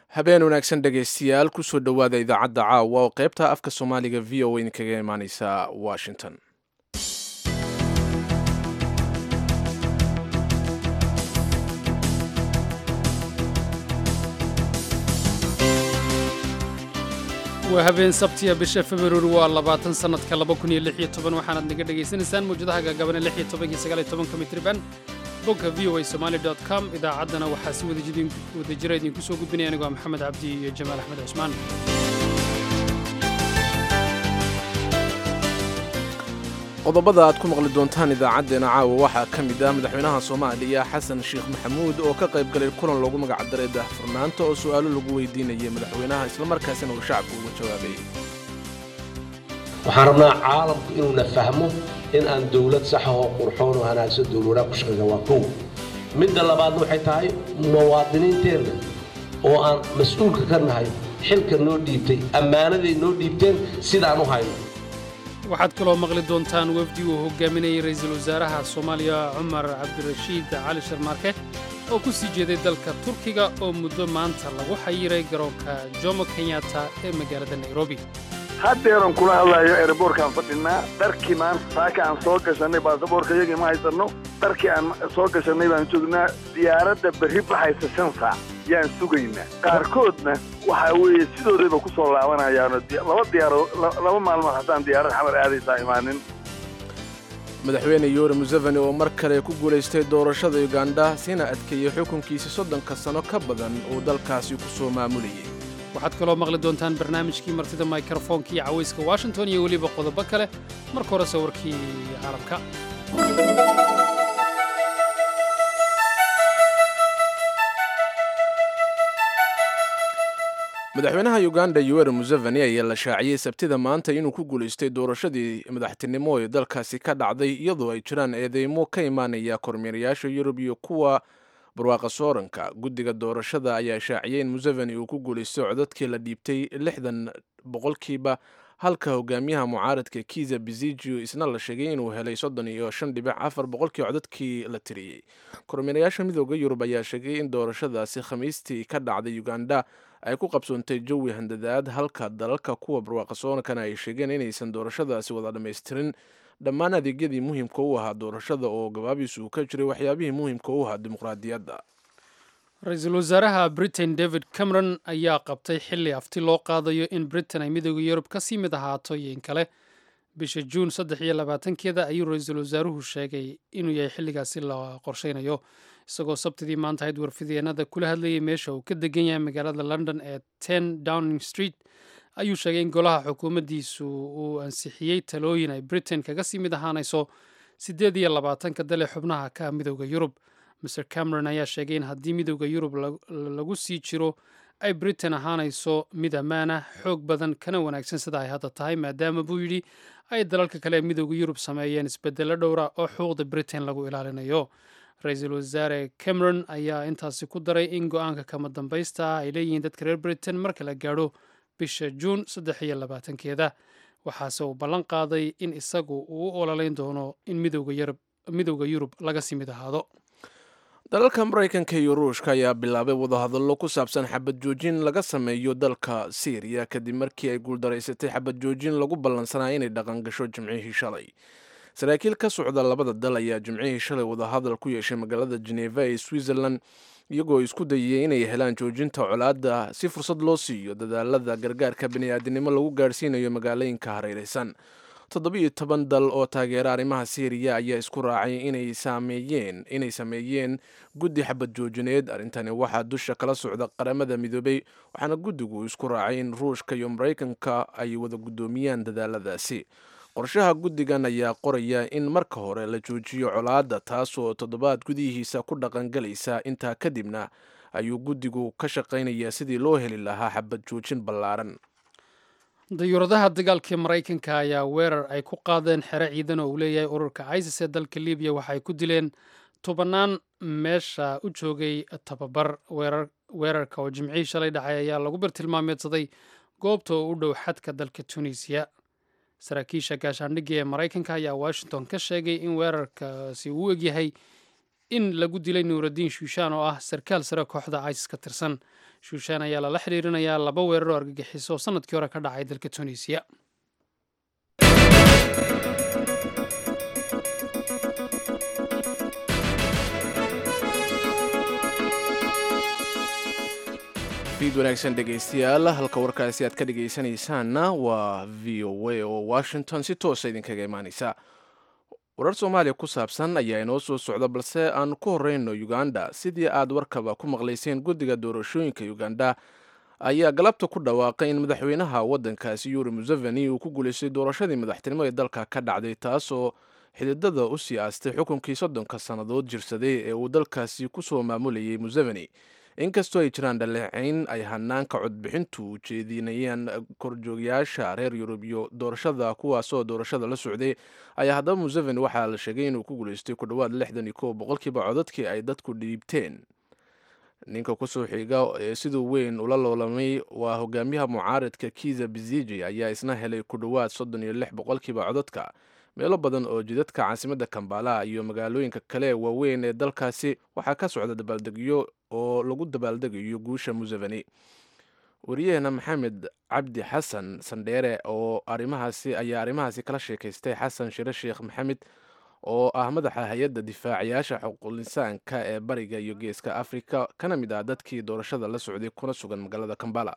habeen wanaagsan dhegaystayaal kusoo dhowaada idaacadda caawa oo qaybta afka soomaaliga v o a kaga imaaneysa washington waa habeen sabtiya bisha februari waa labaatan sannadka laba kun iyo lix iyo toban waxaanaad naga dhagaysanaysaan mawjadaha gaagabane lix iyo tobanki sagaal iyo tobanka mitriban bogga v o a somali dot com idaacaddana waxaa si wadajira idinku soo gudbinaya anigoo ah maxamed cabdi iyo jamaal axmed cusmaan qodobada aad ku maqli doontaan idaacaddeenna caawa waxaa ka mid ah madaxweynaha soomaaliya xasan sheekh maxamuud oo ka qayb galay kulan loogu magacdaray daahfurnaanta oo su'aalo lagu weydiinayay madaxweynaha islamarkaasina uu shacabka uga jawaabay waxaan rabnaa caalamku inuuna fahmo in aan dowlad saxa oo qurxoon oo hanaagsan dowladaha ku shaqayna waa kow midda labaadna waxay tahay muwaadiniinteenna oo aan mas-uulka ka nahay xilka noo dhiibtay ammaanaday noo dhiibteen sidaan u hayno waxaad kaloo maqli doontaan wefdi uu hogaaminayay ra'iisul wasaaraha soomaaliya cumar cabdirashiid cali sharmaarke oo ku sii jeeday dalka turkiga oo muddo maanta lagu xayiray garoonka jomo kenyatta ee magaalada nairobi haddeeran kula hadlayo ereborkaan fadhinaa dharkii maanta saaka aan soo gashannay baasaboorka iyagii ma haysanno dharkii aan soo gashannay baan joognaa diyaaradda berri baxaysa shan saac yaan sugaynaa qaarkoodna waxaa weeye sidoodayba ku soo laabanayaano laba diyaaro laba maalmood haddaan diyaarad xamar aadaysaa imaanin madaxweyne yoweri museveni oo mar kale ku guulaystay doorashada uganda sina adkeeyey xukunkiisa soddonka sano ka badan uu dalkaasi ku soo maamulayay waxaad kaloo maqli doontaan barnaamijkii martida mikrofoonka iyo cawayska washington iyo weliba qodobo kale marka hore sawirkii caalamka madaxweynaha uganda yoweri museveni ayaa la shaaciyey sabtida maanta inuu ku guulaystay doorashadii madaxtinimo ee dalkaasi ka dhacday iyadoo ay jiraan eedeymo ka imaanaya kormeerayaasha yurub iyo kuwa barwaaqa sooranka guddiga doorashada ayaa shaaciyey in museveni uu ku guulaystay codadkii la dhiibtay lixdan boqolkiiba halka hogaamiyaha mucaaradka kiza bizigio isna la sheegay inuu helay soddon iyo shan dhibic afar boqolkii codadkii la tiriyey kormeerayaasha midooda yurub ayaa sheegay in doorashadaasi khamiistii ka dhacday uganda ay ku qabsoontay jawi handadaad halka dalalka kuwa barwaaqa soorankana ay sheegeen inaysan doorashadaasi wada dhammaystirin dhammaan adeegyadii muhiimka u ahaa doorashada oo gabaabiisu uu ka jiray waxyaabihii muhiimka u ahaa dimuqraadiyadda ra-iisul wasaaraha britain david cameron ayaa qabtay xilli afti loo qaadayo in britain ay midooda yurub ka sii mid ahaato iyo in kale bisha juun saddex iyo labaatankeeda ayuu ra-iisul wasaaruhu sheegay inuu yahay xilligaasi la qorshaynayo isagoo sabtidii maanta ahayd warfideenada kula hadlayay meesha uu ka degan yahay magaalada london ee ten downing street ayuu sheegay in golaha xukuumaddiisu uu ansixiyey talooyin ay britain kaga sii mid ahaanayso siddeed iyo labaatanka dale xubnaha ka midooda yurub master cameron ayaa sheegay in haddii midooda yurub lagu sii jiro ay britain ahaanayso mid ammaana xoog badan kana wanaagsan sida ay hadda tahay maadaama buu yidhi ay dalalka kale ee midooda yurub sameeyeen isbedelo dhowra oo xuquuqda britain lagu ilaalinayo ra-iisul wasaare cameron ayaa intaasi ku daray in go-aanka kama dambaysta ah ay leeyihiin dadka reer britain marka la gaadho bisha juun saddex iyo labaatankeeda waxaase uu ballan qaaday in isagu uu u ololeyn doono in midooda yurub laga sii mid ahaado dalalka maraykanka iyo ruushka ayaa bilaabay wadahadallo ku saabsan xabad joojin laga sameeyo dalka syriya kadib markii ay guuldaraysatay xabad joojin lagu ballansanaa inay dhaqan gasho jimcihii shalay saraakiil ka socda labada dal ayaa jimcihii shalay wadahadal ku yeeshay magaalada geneva ee switzerland iyagoo isku dayiyey inay helaan joojinta colaadda si fursad loo siiyo dadaalada gargaarka bini'aadinimo lagu gaadhsiinayo magaalooyinka hareeraysan toddobiiyo toban dal oo taageera arrimaha syriya ayaa isku raacay inay sameeyeen inay sameeyeen guddi xabad joojineed arrintani waxaa dusha kala socda qaramada midoobay waxaana guddigu isku raacay in ruushka iyo maraykanka ay wada guddoomiyaan dadaaladaasi qorshaha guddigan ayaa qoraya in marka hore la joojiyo colaadda taasoo toddobaad gudihiisa ku dhaqangalaysa intaa kadibna ayuu guddigu ka shaqaynayaa sidii loo heli lahaa xabad joojin ballaaran dayuuradaha dagaalka maraykanka ayaa weerar ay ku qaadeen xero ciidan oo uu leeyahay ururka isis ee dalka libiya waxay ku dileen tobannaan meesha u joogay tababar weerarka oo jimcihii shalay dhacay ayaa lagu bartilmaameedsaday goobta oo u dhow xadka dalka tunisiya saraakiisha gaashaandhigga ee maraykanka ayaa washington ka sheegay in weerarkaasi uu egyahay in lagu dilay nuuraddiin shuushaan oo ah sarkaal sare kooxda isis ka tirsan shuushaan ayaa lala xidhiirinayaa laba weerar oo argagixiso oo sannadkii hore ka dhacay dalka tunisiya fiid wanaagsan dhegaystayaal halka warkaasi aad ka dhegaysanaysaanna waa v o a oo washington si toosa idinkaga imaanaysa warar soomaaliya ku saabsan ayaa inoo soo socda balse aan ku horeyno uganda sidii aad warkaba ku maqlayseen guddiga doorashooyinka uganda ayaa galabta ku dhawaaqay in madaxweynaha waddankaasi yuri museveni uu ku guulaystay doorashadii madaxtinimo ee dalka ka dhacday taasoo xididada u sii aastay xukunkii soddonka sannadood jirsaday ee uu dalkaasi ku soo maamulayay museveni inkastoo ay jiraan dhaleecayn ay hanaanka codbixintu ujeedinayaan korjoogayaasha reer yurub iyo doorashada kuwaasoo doorashada la socday ayaa haddaba museveni waxaa la sheegay inuu ku guulaystay ku dhowaad lixdan iyo kow boqolkiiba codadkii ay dadku dhiibteen ninka kusoo xiga ee siduu weyn ula loolamay waa hogaamiyaha mucaaradka kiza biziji ayaa isna helay ku dhowaad soddon iyo lix boqolkiiba codadka meelo badan oo jidadka caasimadda kambala iyo magaalooyinka kale ee waaweyn ee dalkaasi waxaa ka socda dabaaldegyo oo lagu dabaaldegayo guusha museveni wariyaheena maxamed cabdi xasan sandheere oo arrimahaasi ayaa arrimahaasi kala sheekaystay xasan shire sheekh maxamed oo ah madaxa hay-adda difaacayaasha xuquuqinsaanka ee bariga iyo geeska afrika kana mid ah dadkii doorashada la socday kuna sugan magaalada kambala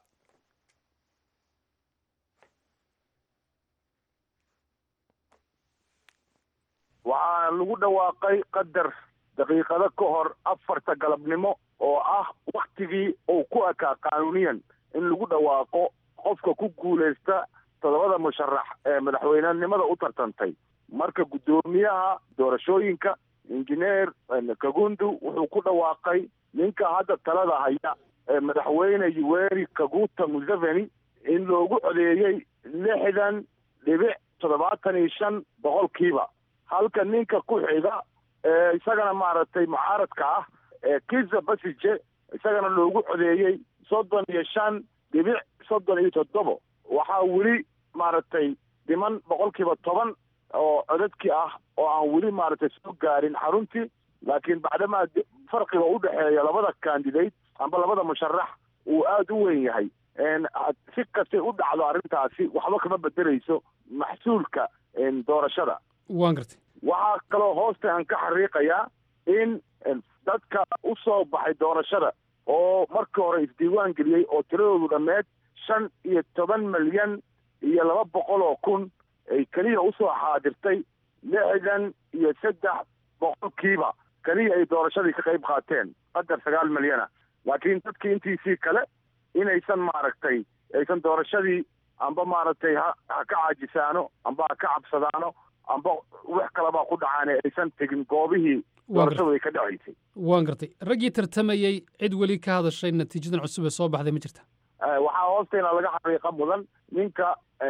waxaa lagu dhawaaqay qadar daqiiqado ka hor afarta galabnimo oo ah waktigii uu ku ekaa qaanuuniyan in lagu dhawaaqo qofka ku guulaysta toddobada musharax ee madaxweynenimada u tartantay marka guddoomiyaha doorashooyinka injineer kagundu wuxuu ku dhawaaqay ninka hadda talada haya ee madaxweyne yuweri kaguta museveni in loogu codeeyey lixdan dhibic toddobaatan iyo shan boqolkiiba halka ninka ku xiga ee isagana maaragtay mucaaradka ah ee kiza basije isagana loogu codeeyey soddon iyo shan dhibic soddon iyo toddobo waxaa weli maaragtay dhiman boqolkiiba toban oo codadkii ah oo aan weli maaragtay soo gaarin xaruntii laakiin bacdamaa farqiga u dhexeeya labada candidate amba labada musharax uu aada u weyn yahay si kastay u dhacdo arrintaasi waxba kama bedeleyso maxsuulka doorashada waan gartay waxaa kaloo hoosta aan ka xariiqayaa in dadka u soo baxay doorashada oo markii hore isdiiwaan geliyey oo tiradoodu dhammeed shan iyo toban milyan iyo laba boqol oo kun ay keliya usoo xaadirtay lixdan iyo saddex boqolkiiba keliya ay doorashadii ka qayb qaateen qadar sagaal milyana laakiin dadkii intiisii kale inaysan maaragtay aysan doorashadii amba maaragtay ha ha ka caajisaano amba ha ka cabsadaano amba wax kalebaa ku dhacaane aysan tegin goobihii doorashadu ay ka dhacaysay waan gartay raggii tartamayey cid weli ka hadashay natiijadan cusub ee soo baxday ma jirta waxaa hoosteena laga xaqiiqa mudan ninka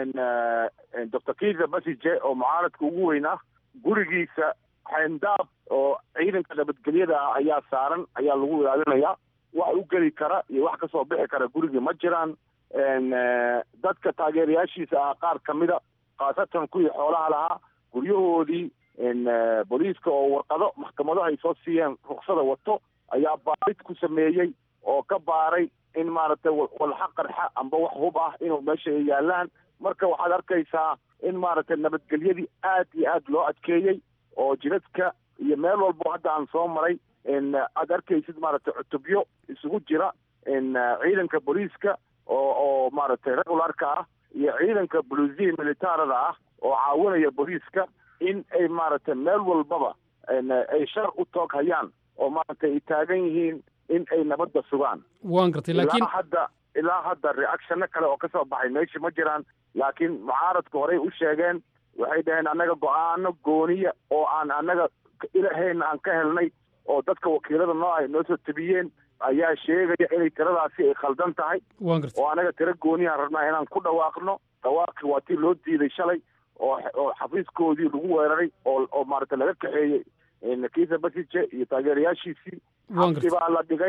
doctor kiza basije oo mucaaradka ugu weyn ah gurigiisa xayndaab oo ciidanka nabadgelyada ah ayaa saaran ayaa lagu ilaalinayaa wax u geli kara iyo wax kasoo bixi kara gurigii ma jiraan dadka taageerayaashiisa ah qaar kamida khaasatan kuwii xoolaha lahaa guryahoodii booliiska oo warqado maxkamadaha ay soo siiyeen ruksada wato ayaa baarid ku sameeyey oo ka baaray in maaragtay walxa qarxa amba wax hub ah inuu meesha ay yaalaan marka waxaad arkaysaa in maaragtay nabadgelyadii aad iyo aad loo adkeeyey oo jidadka iyo meel walbo hadda aan soo maray aad arkaysid maaragtay cutubyo isugu jira ciidanka booliiska oo oo maaragtay regularka ah iyo ciidanka bulusiya militaarada ah oo caawinaya booliiska in ay maaragtay meel walbaba ay shar u toog hayaan oo maaragtay ay taagan yihiin in ay nabadda sugaan waan gartay laakiin ilaa hadda ilaa hadda reactionno kale oo kasoo baxay meesha ma jiraan laakiin mucaaradku horey u sheegeen waxay dhaheen annaga go-aano gooniya oo aan annaga ilahayna aan ka helnay oo dadka wakiilada noo ay noo soo tabiyeen ayaa sheegaya inay tiradaasi ay khaldan tahay waan gartay oo anaga tiro gooniyahan rabnaa inaan ku dhawaaqno dhawaaqii waa tii loo diiday shalay oo oo xafiiskoodii lagu weeraray oo oo maaragtay laga kaxeeyey kiisa basije iyo taageerayaashiisii waan xabsi gartay baa la dhigay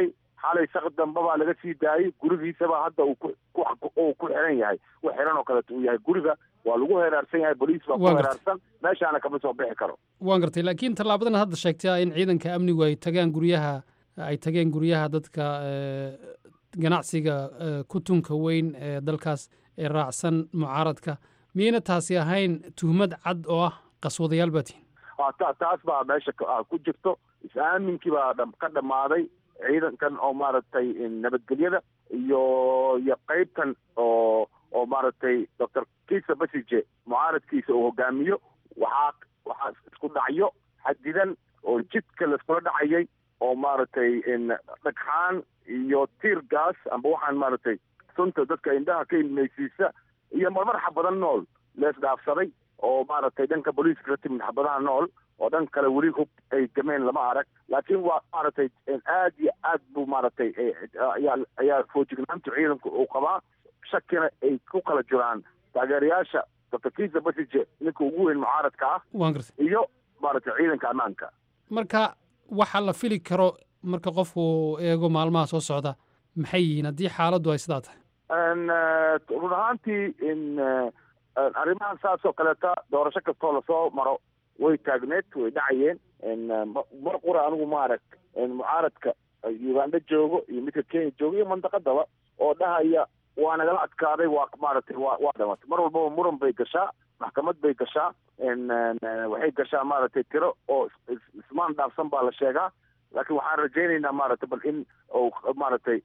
xalay saq dambe baa laga sii daayey gurigiisaba hadda uu ku xiran yahay wax xiran oo kaleeto uu yahay guriga waa lagu heraarsan yahay boliis baa ku heraarsan meeshaana kama soo bixi karo waan gartay laakiin tallaabadan hadda sheegtay in ciidanka amnigu ay tagaan guryaha ay tageen guryaha dadka ganacsiga ku tunka weyn ee dalkaas ee raacsan mucaaradka miyayna taasi ahayn tuhmad cad oo ah qaswadayaal baa tihin taas baa meesha ku jirto is-aaminkii baa ka dhammaaday ciidankan oo maaragtay nabadgelyada iyo iyo qeybtan oo oo maaragtay doctor kisa basije mucaaradkiisa uu hogaamiyo waxaa waxaa isku dhacyo xadidan oo jidka laiskula dhacayay oo maaragtay dhagxaan iyo tiir gaas amba waxaan maaragtay sunta dadka indhaha ka ilmaysiisa iyo marmar xabadan nool lees dhaafsaday oo maaragtay dhanka booliiska ka timid xabadaha nool oo dhan kale weli hub ay gameen lama arag laakiin waa maaragtay aad iyo aad buu maaragtay ayaa ayaa foojignaanta ciidanku uu qabaa shakina ay ku kala jiraan taageerayaasha doctor kisa basije ninka ugu weyn mucaaradka ah waan gartay iyo maaragtay ciidanka ammaanka marka waxa la fili karo marka qofku eego maalmaha soo socda maxay yihiin haddii xaaladdu ay sidaa tahay run ahaantii in arrimahan saas oo kaleeta doorasho kastoo lasoo maro way taagneed way dhacayeen mar qura anigu maarag mucaaradka uganda joogo iyo midka kenya joogo iyo mandaqadaba oo dhahaya waa nagala adkaaday waa maaragtay waa waa dhamatay mar walbaba muran bay gashaa maxkamad bay gashaa waxay gashaa maaragtay tiro oo ismaan dhaafsan baa la sheegaa laakiin waxaan rajaynaynaa maaragtay bal in uu maaragtay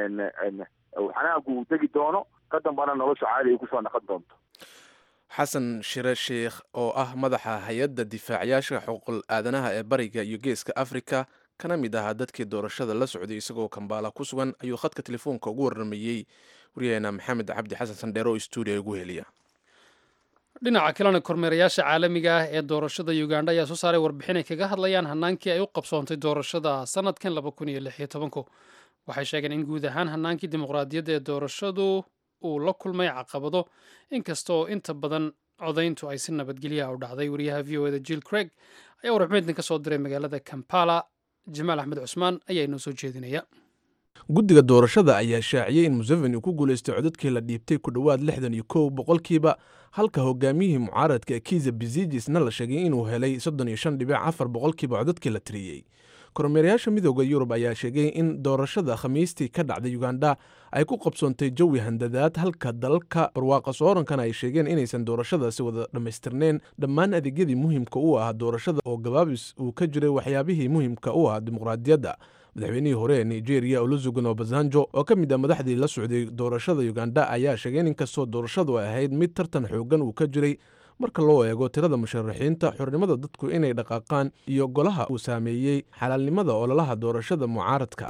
xanaagu uu degi doono ka dambana nolosha caadi ay kusoo naqon doonto xasan shire sheikh oo ah madaxa hay-adda difaacayaasha xuquuqul aadanaha ee bariga iyo geeska afrika kana mid ahaa dadkii doorashada la socday isagoo kambaala ku sugan ayuu khadka telefoonka ugu warramayey waryaheena maxamed cabdi xasan sandheero oo stuudiya ugu heliya dhinaca kalena kormeerayaasha caalamiga ah ee doorashada uganda ayaa soo saaray warbixin ay kaga hadlayaan hanaankii ay u qabsoontay doorashada sanadkan laba kun iyo lix iyo tobanku waxay sheegeen in guud ahaan hanaankii dimuqraadiyadda ee doorashadu uu la kulmay caqabado inkasta oo inta badan codayntu ay si nabadgelyaha u dhacday wariyaha v o eda jill craig ayaa warbixintan ka soo diray magaalada kampala jamaal axmed cusmaan ayaa inoo soo jeedinaya guddiga doorashada ayaa shaaciyey in museveni uu ku guulaystay codadkii la dhiibtay ku dhowaad lixdan iyo kow boqolkiiba halka hogaamiyihii mucaaradka ee kiza bizijisna la sheegay inuu helay soddon iyo shan dhibic afar boqolkiiba codadkii la tiriyey kormeerayaasha midooda yurub ayaa sheegay in doorashada khamiistii ka dhacday uganda ay ku qabsoontay jawi handadaad halka dalalka barwaaqa soorankana ay sheegeen inaysan doorashadaasi wada dhammaystirnayn dhammaan adeegyadii muhiimka u ahaa doorashada oo gabaabis uu ka jiray waxyaabihii muhiimka u ahaa dimuqraadiyadda madaxweynihii hore ee nigeria olusegun obasanjo oo ka mid ah madaxdii la socday doorashada uganda ayaa sheegay in inkastoo doorashadu ay ahayd mid tartan xoogan uu ka jiray marka loo eego tirada musharaxiinta xornimada dadku inay dhaqaaqaan iyo golaha uu saameeyey xalaalnimada ololaha doorashada mucaaradka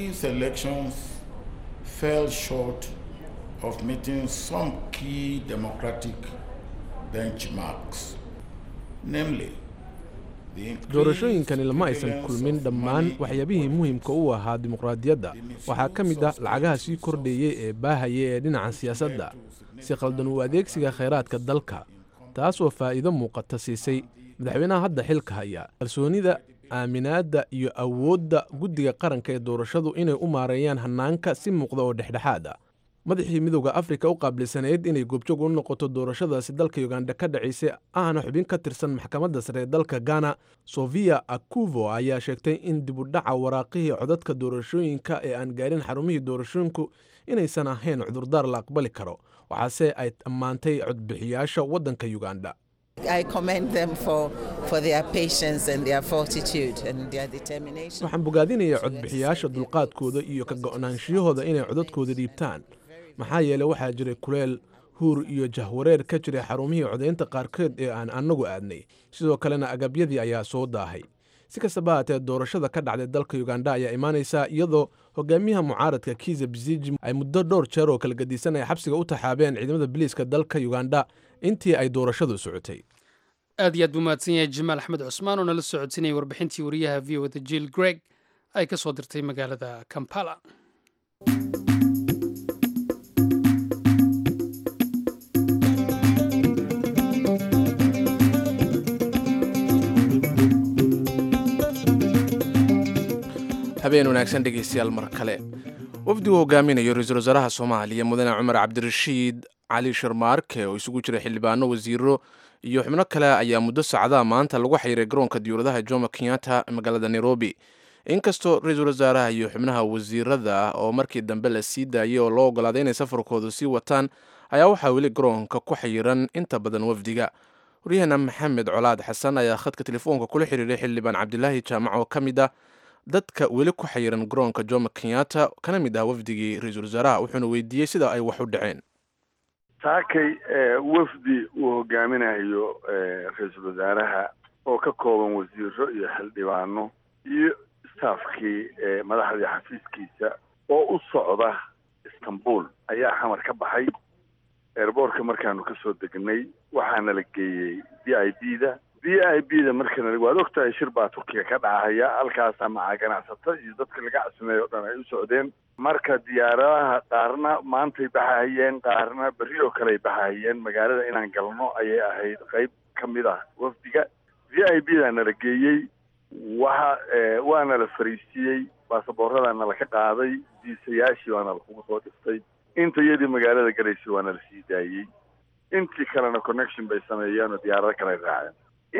doorashooyinkani lama aysan kulmin dhammaan waxyaabihii muhiimka u ahaa dimuqraadiyadda waxaa ka mid ah lacagaha sii kordheeyey ee baahaya ee dhinaca siyaasadda si qaldan u adeegsiga khayraadka dalka taasoo faa'iido muuqata siisay madaxweynaha hadda xilka haya kalsoonida aaminaadda iyo awoodda guddiga qaranka ee doorashadu inay u maareeyaan hannaanka si muuqda oo dhexdhexaad ah madaxii midooda afrika u qaabilsanayd inay goobjoog u noqoto doorashadaasi dalka uganda ka dhacaysay ahna xubin ka tirsan maxkamadda sare ee dalka ghana sofia akuvo ayaa sheegtay in dibudhaca waraaqihii codadka doorashooyinka ee aan gaarin xarumihii doorashooyinku inaysan ahayn cudurdaar la aqbali karo waxaase ay ammaantay codbixiyaasha waddanka uganda waxaan bogaadinayaa codbixiyaasha dulqaadkooda iyo ka go'naanshiyahooda inay codadkooda dhiibtaan maxaa yeeley waxaa jiray kuleel huur iyo jahwareer ka jiray xarumihii codaynta qaarkood ee aan annagu aadnay sidoo kalena agabyadii ayaa soo daahay si kastaba haatee doorashada ka dhacday dalka uganda ayaa imaanaysaa iyadoo hogaamiyaha mucaaradka kiza biziji ay muddo dhowr jeer oo kala gadisan ay xabsiga u taxaabeen ciidamada biliiska dalka uganda intii ay doorashadu socotay aad iyo aad buu mahadsan yahay jamaal axmed cusmaan oo nala socodsinayay warbixintii wariyaha v o da jill greg ay ka soo dirtay magaalada kampala habeen wanaagsan dhegaystayaal mar kale wafdigu hogaaminayo ra-iisul wasaaraha soomaaliya mudane cumar cabdirashiid cali sharmaarke oo isugu jira xildhibaano wasiiro iyo xubno kale ayaa muddo sacdaa maanta lagu xayiray garoonka diyuuradaha jomo kenyatta magaalada nairobi inkastoo ra-iisul wasaaraha iyo xubnaha wasiirada oo markii dambe la sii daayay oo loo ogolaaday inay safarkoodu sii wataan ayaa waxaa weli garoonka ku xayiran inta badan wafdiga waryaheena maxamed colaad xasan ayaa khadka telefoonka kula xiriiray xildhibaan cabdilaahi jaamac oo ka mid ah dadka weli ku xayiran garoonka jomo kenyatta kana mid ah wafdigii ra-iisul wasaaraha wuxuuna weydiiyey sida ay wax u dhaceen saakay wafdi uu hogaaminayo ra-iisul wasaaraha oo ka kooban wasiiro iyo xildhibaano iyo staafkii madaxdii xafiiskiisa oo u socda istanbul ayaa xamar ka baxay eerboorka markaanu kasoo degnay waxaana la geeyey v i b da v i b da markana waad ogtahay shir baa turkiga ka dhacaya halkaasa macaa ganacsato iyo dadka laga casimeeyo o dhan ay u socdeen marka diyaaradaha qaarna maantay baxahayeen qaarna berri oo kale ay baxahayeen magaalada inaan galno ayay ahayd qayb ka mid ah wafdiga v i b da nala geeyey waxa waana la fariisiiyey baasaboorada nala ka qaaday diisayaashii waana lakugu soo dhiftay inta iyadii magaalada galaysay waana la sii daayey intii kalena connection bay sameeyeen oo diyaarado kale ay raaceen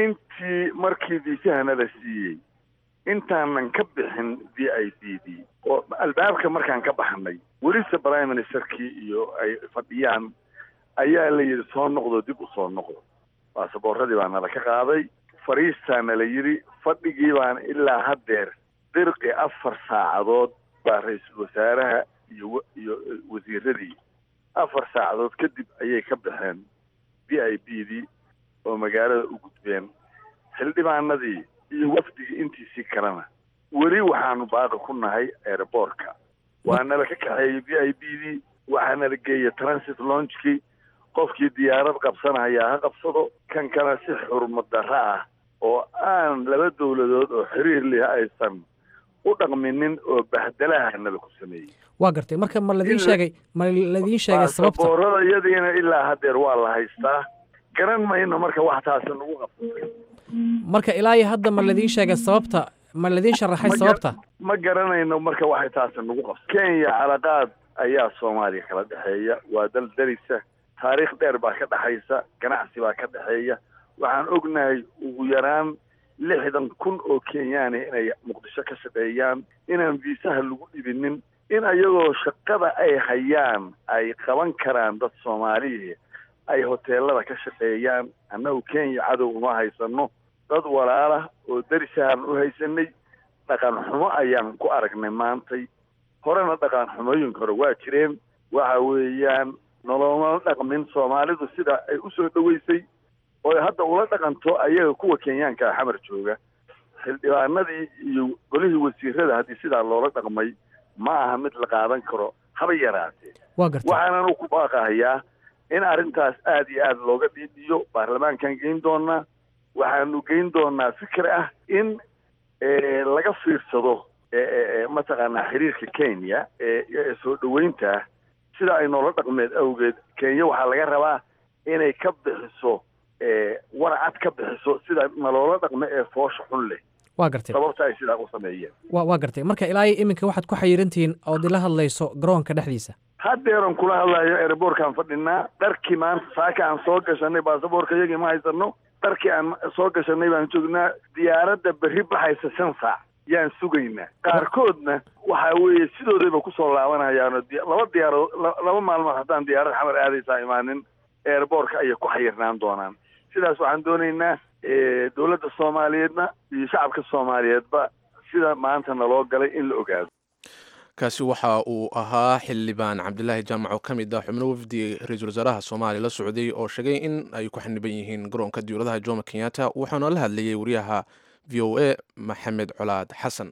intii markii diisahana la siiyey intaanan ka bixin v i b d oo albaabka markaan ka baxnay welise prime ministerkii iyo ay fadhiyaan ayaa la yidhi soo noqdo dib u soo noqdo baasaboorradii baa nala ka qaaday fariistaana la yidhi fadhigii baan ilaa haddeer dirqi afar saacadood baa ra-iisul wasaaraha iyo iyo wasiiradii afar saacadood kadib ayay ka baxeen v i b dii oo magaalada u gudbeen xildhibaanadii iyo wafdigii intiisii kalena weli waxaanu baaqi ku nahay airboortka waanala ka kaxeeyey v i b dii waxaana la geeyey transit launchkii qofkii diyaarad qabsanayaa ha qabsado kan kale si xurmad darro ah oo aan laba dowladood oo xiriir leh aysan u dhaqminin oo bahdalahana laku sameeyey waa gartay marka ma ladiin sheegay ma ladiin sheegay sababta baasaboorada iyadiina ilaa haddeer waa la haystaa garan mayno marka wax taasi nagu qabsatay marka ilaa iyo hadda ma ladiin sheegay sababta ma ladiin sharaxay sababta ma garanayno marka waxay taasi nagu qabsa kenya calaqaad ayaa soomaaliya kala dhexeeya waa dal darisa taariikh dheer baa ka dhexaysa ganacsi baa ka dhexeeya waxaan ognahay ugu yaraan lixdan kun oo kenyaani inay muqdisho ka shaqeeyaan inaan viisaha lagu dhibinin in ayagoo shaqada ay hayaan ay qaban karaan dad soomaaliya ay hoteelada ka shaqeeyaan annagu kenya cadow uma haysano dad walaalah oo darisahaan u haysanay dhaqan xumo ayaan ku aragnay maantay horena dhaqan xumooyinka hore waa jireen waxa weeyaan noloma dhaqmin soomaalidu sida ay usoo dhoweysay oo hadda ula dhaqanto ayaga kuwa kenyaanka xamar jooga xildhibaanadii iyo golihii wasiirada haddii sidaa loola dhaqmay ma aha mid la qaadan karo haba yaraatee waa gartay waxaananu ku baaqahayaa in arrintaas aada iyo aada looga dhiidhiyo baarlamaankan geyn doonaa waxaanu geyn doonaa fikir ah in laga fiirsado mataqaanaa xiriirka kenya ee soo dhoweynta sida ay noola dhaqmeed awgeed kenya waxaa laga rabaa inay ka bixiso warcad ka bixiso sida naloola dhaqme ee foosha xun leh waa gartay sababta ay sidaa u sameeyeen wa waa gartay marka ilaa iyo iminka waxaad ku xayirantihiin ood ila hadlayso garoonka dhexdiisa haddeeran kula hadlayo airboorkaan fadhinaa dharkii maanta saaka aan soo gashanay baasaboorka iyagii ma haysano dharkii aan soo gashanay baan joognaa diyaaradda berri baxaysa shan saac yaan sugaynaa qaarkoodna waxa weeye sidoodayba kusoo laabanayaano laba diyaaradood laba maalmood haddaan diyaarad xamar aadaysaa imaanin airboortka ayay ku xayirnaan doonaan sidaas waxaan doonaynaa dowladda soomaaliyeedna iyo shacabka soomaaliyeedba sida maanta naloo galay in la ogaado kaasi waxa uu ahaa xildhibaan cabdilaahi jaamac oo ka mid ah xubno wafdi ra-iisul wasaaraha soomaaliya la socday oo sheegay in ay ku xaniban yihiin garoonka diyuuradaha jomo kenyatta wuxuuna la hadlayay wariyaha v o a maxamed colaad xasan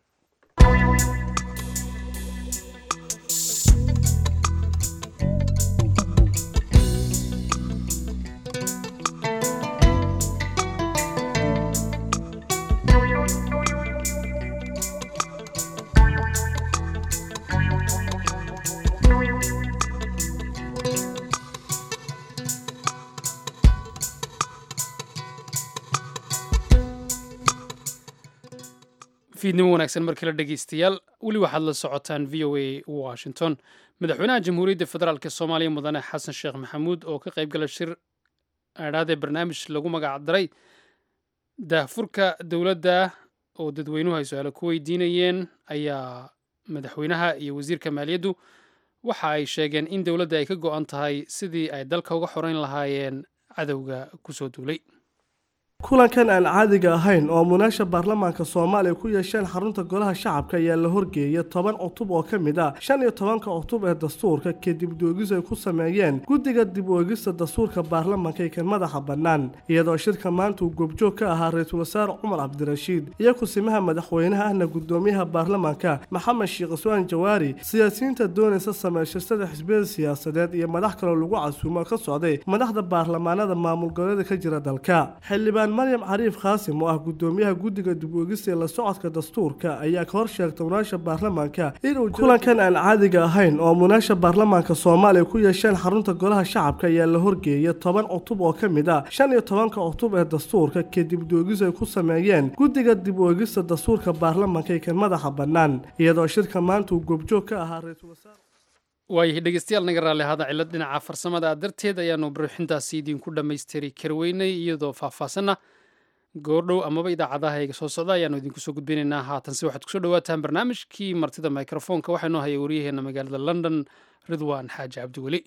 fiidnimo wanaagsan mar kale dhegaystayaal weli waxaad la socotaan v o a washington madaxweynaha jamhuuriyadda federaalk soomaaliya mudane xasan sheekh maxamuud oo ka qayb gala shir aadhaadee barnaamij lagu magac daray daahfurka dowladda oo dadweynuhu ay su-aalo ku weydiinayeen ayaa madaxweynaha iyo wasiirka maaliyaddu waxa ay sheegeen in dowladda ay ka go-an tahay sidii ay dalka uga xoreyn lahaayeen cadowga kusoo duulay kulankan aan caadiga ahayn oo munaasha baarlamaanka soomaaliya ku yeesheen xarunta golaha shacabka ayaa la horgeeyay toban cutub oo ka mid ah shan iyo tobanka cutub ee dastuurka kadib doogis ay ku sameeyeen guddiga dib oogista dastuurka baarlamaanka ee kan madaxa bannaan iyadoo shirka maanta uu goobjoog ka ahaa ra-iisul wasaare cumar cabdirashiid iyo kusimaha madaxweynaha ahna guddoomiyaha baarlamaanka maxamed sheekh iswaan jawaari siyaasiyiinta doonaysa sameeshastada xisbiyada siyaasadeed iyo madax kaloo lagu casuumo ka socday madaxda baarlamaanada maamul goboleeda ka jira dalka xildhibaan maryam cariif khaasim oo ah guddoomiyaha guddiga dib oogista ee la socodka dastuurka ayaa ka hor sheegtay munaasha baarlamaanka inuu kulankan aan caadiga ahayn oo munaasha baarlamaanka soomaaliya ku yeesheen xarunta golaha shacabka ayaa la horgeeyay toban cutub oo ka mid ah shan iyo tobanka cutub ee dastuurka kadib doogis ay ku sameeyeen guddiga dib oogista dastuurka baarlamaanka ee kan madaxa bannaan iyadoo shirka maanta uu goobjoog ka ahaa ra-iisul wasaare waayahay dhegeystayaal naga raalli ahaada cillad dhinaca farsamada darteed ayaanu buruxintaasi idinku dhammaystiri karweynay iyadoo faahfaasanna goordhow amaba idaacadaha iga soo socda ayaanu idinku soo gudbinaynaa haatanse waxaad kusoo dhawaataan barnaamijkii martida microfoonka waxaa noo hayay waryaheena magaalada london ridwaan xaaji cabdiweli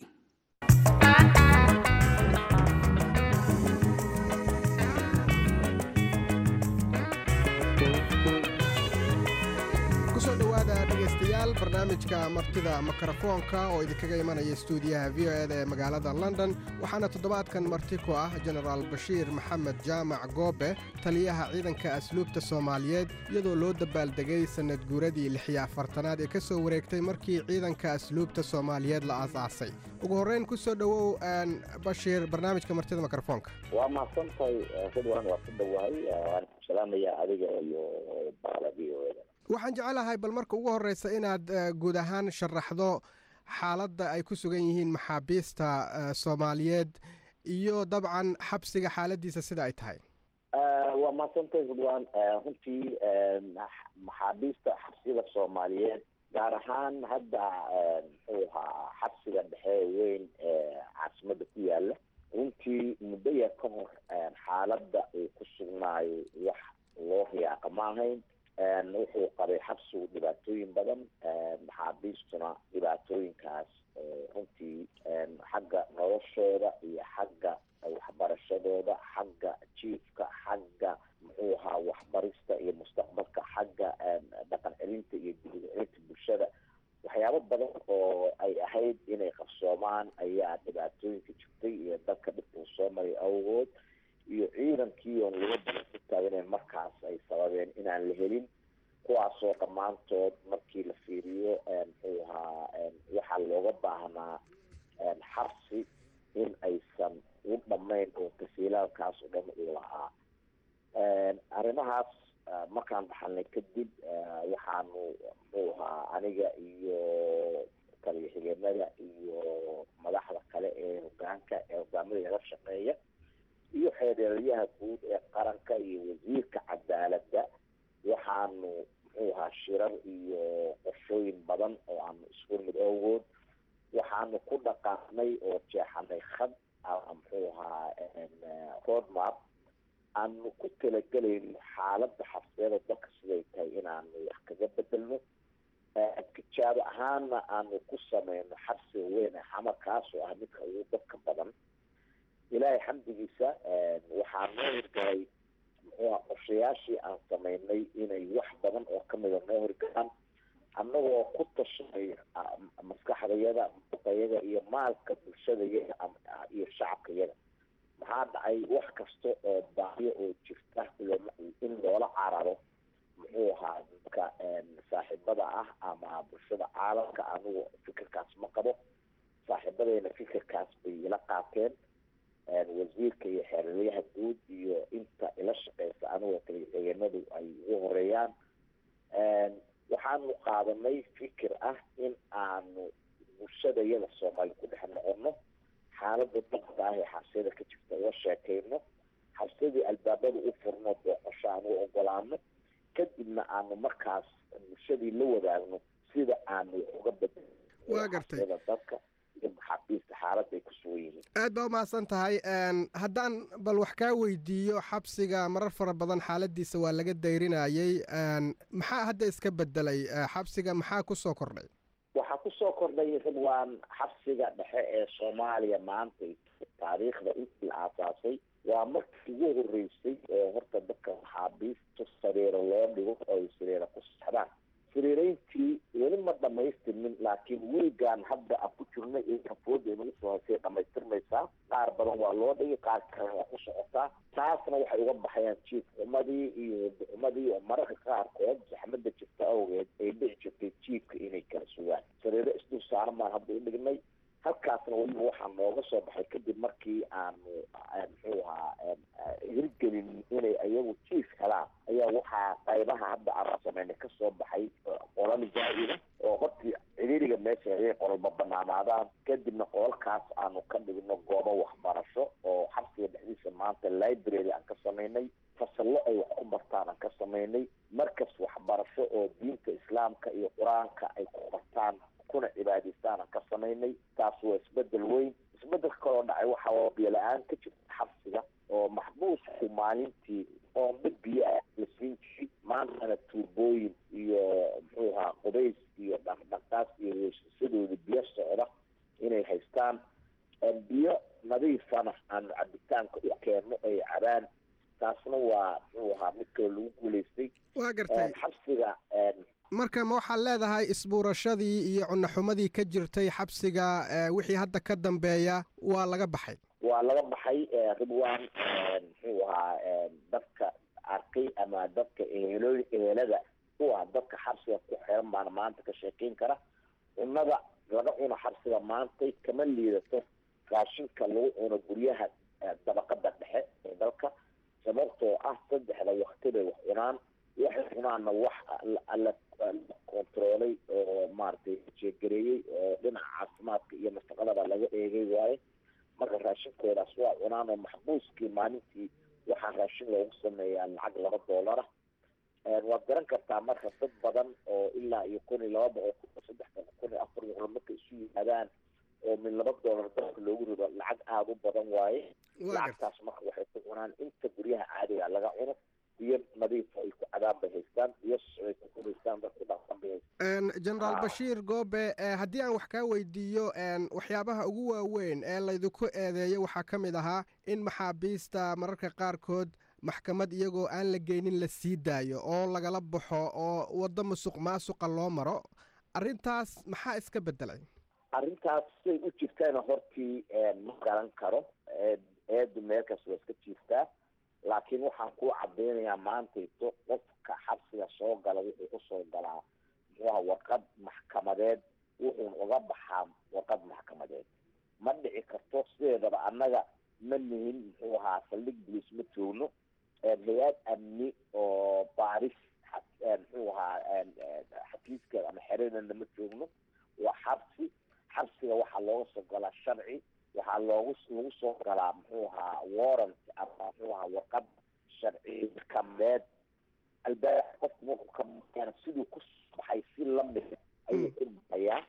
kusoo dhowaada dhegaystayaal barnaamijka martida mikrofoonka oo idinkaga imanaya stuudiyaha v o eda ee magaalada london waxaana toddobaadkan marti ku ah jenaraal bashiir maxamed jaamac goobe taliyaha ciidanka asluubta soomaaliyeed iyadoo loo dabaaldegay sannad guuradii lixiyo afartanaad ee ka soo wareegtay markii ciidanka asluubta soomaaliyeed la aasaasay ugu horreyn kusoo dhowow bashiir barnaamijka martida mikrofoonka waa mahadsantahay ridwan waa ku dhowahay waan salaamaya adiga iyo baala v o eda waxaan jecelahay bal marka ugu horreysa inaad guud ahaan sharaxdo xaaladda ay ku sugan yihiin maxaabiista soomaaliyeed iyo dabcan xabsiga xaaladiisa sida ay tahay waa mahadsantahay ridwan runtii maxaabiista xabsiyada soomaaliyeed gaar ahaan hadda muxuu ahaa xabsiga dhexe weyn ee caasimada ku yaala runtii muddo yar ka hor xaaladda uu ku sugnaayo wax loo riyaaqa ma ahayn wuxuu qabay xabsigu dhibaatooyin badan maxaabiistuna dhibaatooyinkaas runtii xagga noloshooda iyo xagga waxbarashadooda xagga jiifka xagga muxuu ahaa waxbarista iyo mustaqbalka xagga dhaqan celinta iyo dibad celinta bulshada waxyaabo badan oo ay ahayd inay qabsoomaan ayaa dhibaatooyinka jirtay iyo dalka dhibkuu soo maray awgood iyo ciidankii oon laga badan ku taaganayn markaas ay sababeen inaan la helin kuwaasoo dhammaantood markii la fiiriyo muxuu ahaa waxaa looga baahnaa xabsi in aysan u dhammayn oo tasiilaalkaas oo dhan uu lahaa arrimahaas markaan dhaxalnay kadib waxaanu muxuu ahaa aniga iyo taliya xigeenada iyo madaxda kale ee hogaanka ee hogaamada laga shaqeeya iyo xeereeryaha guud ee qaranka iyo wasiirka cadaaladda waxaanu muxuu ahaa shirar iyo qorshooyin badan oo aanu isku mid awgood waxaanu ku dhaqaaqnay oo jeexanay khad muxuu ahaa roadmap aanu ku talagelayno xaaladda xabsiyada dalka siday tahay inaanu wax kaga bedelno tijaabo ahaana aanu ku sameyno xabsiga weyn ee xamar kaasoo ah midka ugu dadka badan ilaahay xamdigiisa waxaa noo hirgalay muxuu aha qorshayaashii aan sameynay inay wax badan oo kamida noo hirgalaan annagoo ku tashanay maskaxdayada muqayaga iyo maalka bulshadayaga iyo shacabkayaga maxaa dhacay wax kasta oo baahiyo oo jirta in loola cararo muxuu ahaa dadka saaxiibada ah ama bulshada caalamka anigu fikirkaas ma qabo saaxiibadeyna fikirkaas bay ila qaateen wasiirka iyo xeeraryaha guud iyo inta ila shaqeysa anigoo taliyaxigeenadu ay ugu horeeyaan waxaanu qaadanay fikir ah in aanu bulshadayada soomaali ku dhex noqono xaalada daqda ah ee xabsiyada ka jirta uga sheekeyno xabsiyadii albaabada u furno booqosho aan u ogolaano kadibna aanu markaas bulshadii la wadaagno sida aanu wax uga bedelno Waa gartay. xabsiyada dadka iyo maxaabiista xaaladda ay ku sugan yihiin aad baa umahadsan tahay Een, haddaan bal wax kaa weydiiyo xabsiga marar fara badan xaaladiisa waa laga dayrinayay Een, maxaa hadda iska bedelay Eh, xabsiga maxaa ku soo kordhay waxaa kusoo kordhay ridwaan xabsiga dhexe ee soomaaliya maanta taariikhda intii la aasaasay waa markii ugu horeysay oo horta dadka maxaabiista sariiro loo dhigo oo ay sariira ku sexdaan sariireyntii weli ma dhamaystirmin laakiin wiigaan hadda aan ku jirnay iyo kafooda inagu soo haysay dhamaystirmaysaa qaar badan waa loo dhigay qaar kalena waa ku socotaa taasna waxay uga baxayaan jiif xumadii iyo xumadii oo mararka qaarkood saxmada jirta awgeed ay dhici jirtay jiifka inay kala sugaan sariiro isdul saaran baan hadda u dhignay halkaasna weliba waxaa nooga soo baxay kadib markii aanu muxuu ahaa hirgelin inay iyagu jiif helaan ayaa waxaa qaybaha hadda aanu sameynay kasoo baxay qolal zaa'ida oo hortii ciriiriga meesha ayay qolalba banaanaadaan kadibna qolalkaas aanu ka dhigno goobo waxbarasho oo xabsiga dhexdiisa maanta library aan ka samaynay fasallo ay wax ku bartaan aan ka samaynay markas waxbarasho oo diinta islaamka iyo qur-aanka ay ku bartaan kuna cibaadaystaan aan ka samaynay taas waa isbedel weyn isbedelka kaloo dhacay waxa waa biyo la-aan ka jirta xabsiga oo maxbuusku maalintii oombe biyo ah la siin jiray maantana tuubooyin iyo muxuu ahaa qubays iyo dhaqdhaqaas iyo weeshasadooda biyo socda inay haystaan biyo nadiifana aanu cabitaanka u keenno ay cabaan taasna waa muxuu ahaa mid kale lagu guulaystay waa gartay xabsiga marka ma waxaad leedahay isbuurashadii iyo cunaxumadii ka jirtay xabsiga eh, wixii hadda ka dambeeya waa laga baxay waa laga baxay ridwan muxuu ahaa dadka arkay ama dadka ehelo ehelada u ah dadka xabsiga ku xiran baana maanta ka sheekeyn kara cunada laga cuno xabsiga maantay kama liidato raashinka lagu cuno guryaha dabaqada dhexe ee dalka sababtoo ah saddexda wakti bay wax cunaan waxay cunaanna wax la kontaroolay oo maaragtay jeegareeyey oo dhinaca caafimaadka iyo nafaqadaba laga eegay waaye marka raashinkoodaas waa cunaan oo maxbuuskii maalintii waxaa raashin loogu sameeyaa lacag laba doolara waad garan kartaa marka dad badan oo ilaa iyo kun iyo laba boqol kun saddex boqol kun iyo afar boqol marka isu yimaadaan oo min laba doolar dalka loogu rido lacag aada u badan waaye lacagtaas marka waxay ku cunaan inta guryaha caadiga laga cuno biyo nadiifa ay ku cadaan bay haystaan biyo ay ku kudaystaan dadku dhaqan bay haystaan generaal bashiir goobe eh, haddii aan wax kaa weydiiyo en, waxyaabaha ugu waaweyn ee laydinku eedeeyo waxaa ka mid ahaa in maxaabiista mararka qaarkood maxkamad iyagoo aan la geynin la sii daayo oo lagala baxo oo waddo musuq maasuqa loo maro arrintaas maxaa iska beddelay arrintaas say u jirtana hortii ma garan karo eedu meelkaas waa iska jiirtaa laakiin waxaan ku cadeynayaa maantayto qofka xabsiga soo gala wuxuu kusoo galaa muxuuha warqad maxkamadeed wuxuuna uga baxaa warqad maxkamadeed ma dhici karto sideedaba annaga ma nihin muxuu ahaa saldhig bulis ma joogno hay-ad amni oo baaris muxuu ahaa xafiiskeeda ama xeradana ma joogno waa xabsi xabsiga waxaa looga soo galaa sharci waxaa loogu lagu soo galaa muxuu ahaa warrant ama muxuu ahaa warqad sharci maxkamadeed albaab qofku markuu ka maqana siduu ku baxay si lamid ayuu ku baxayaa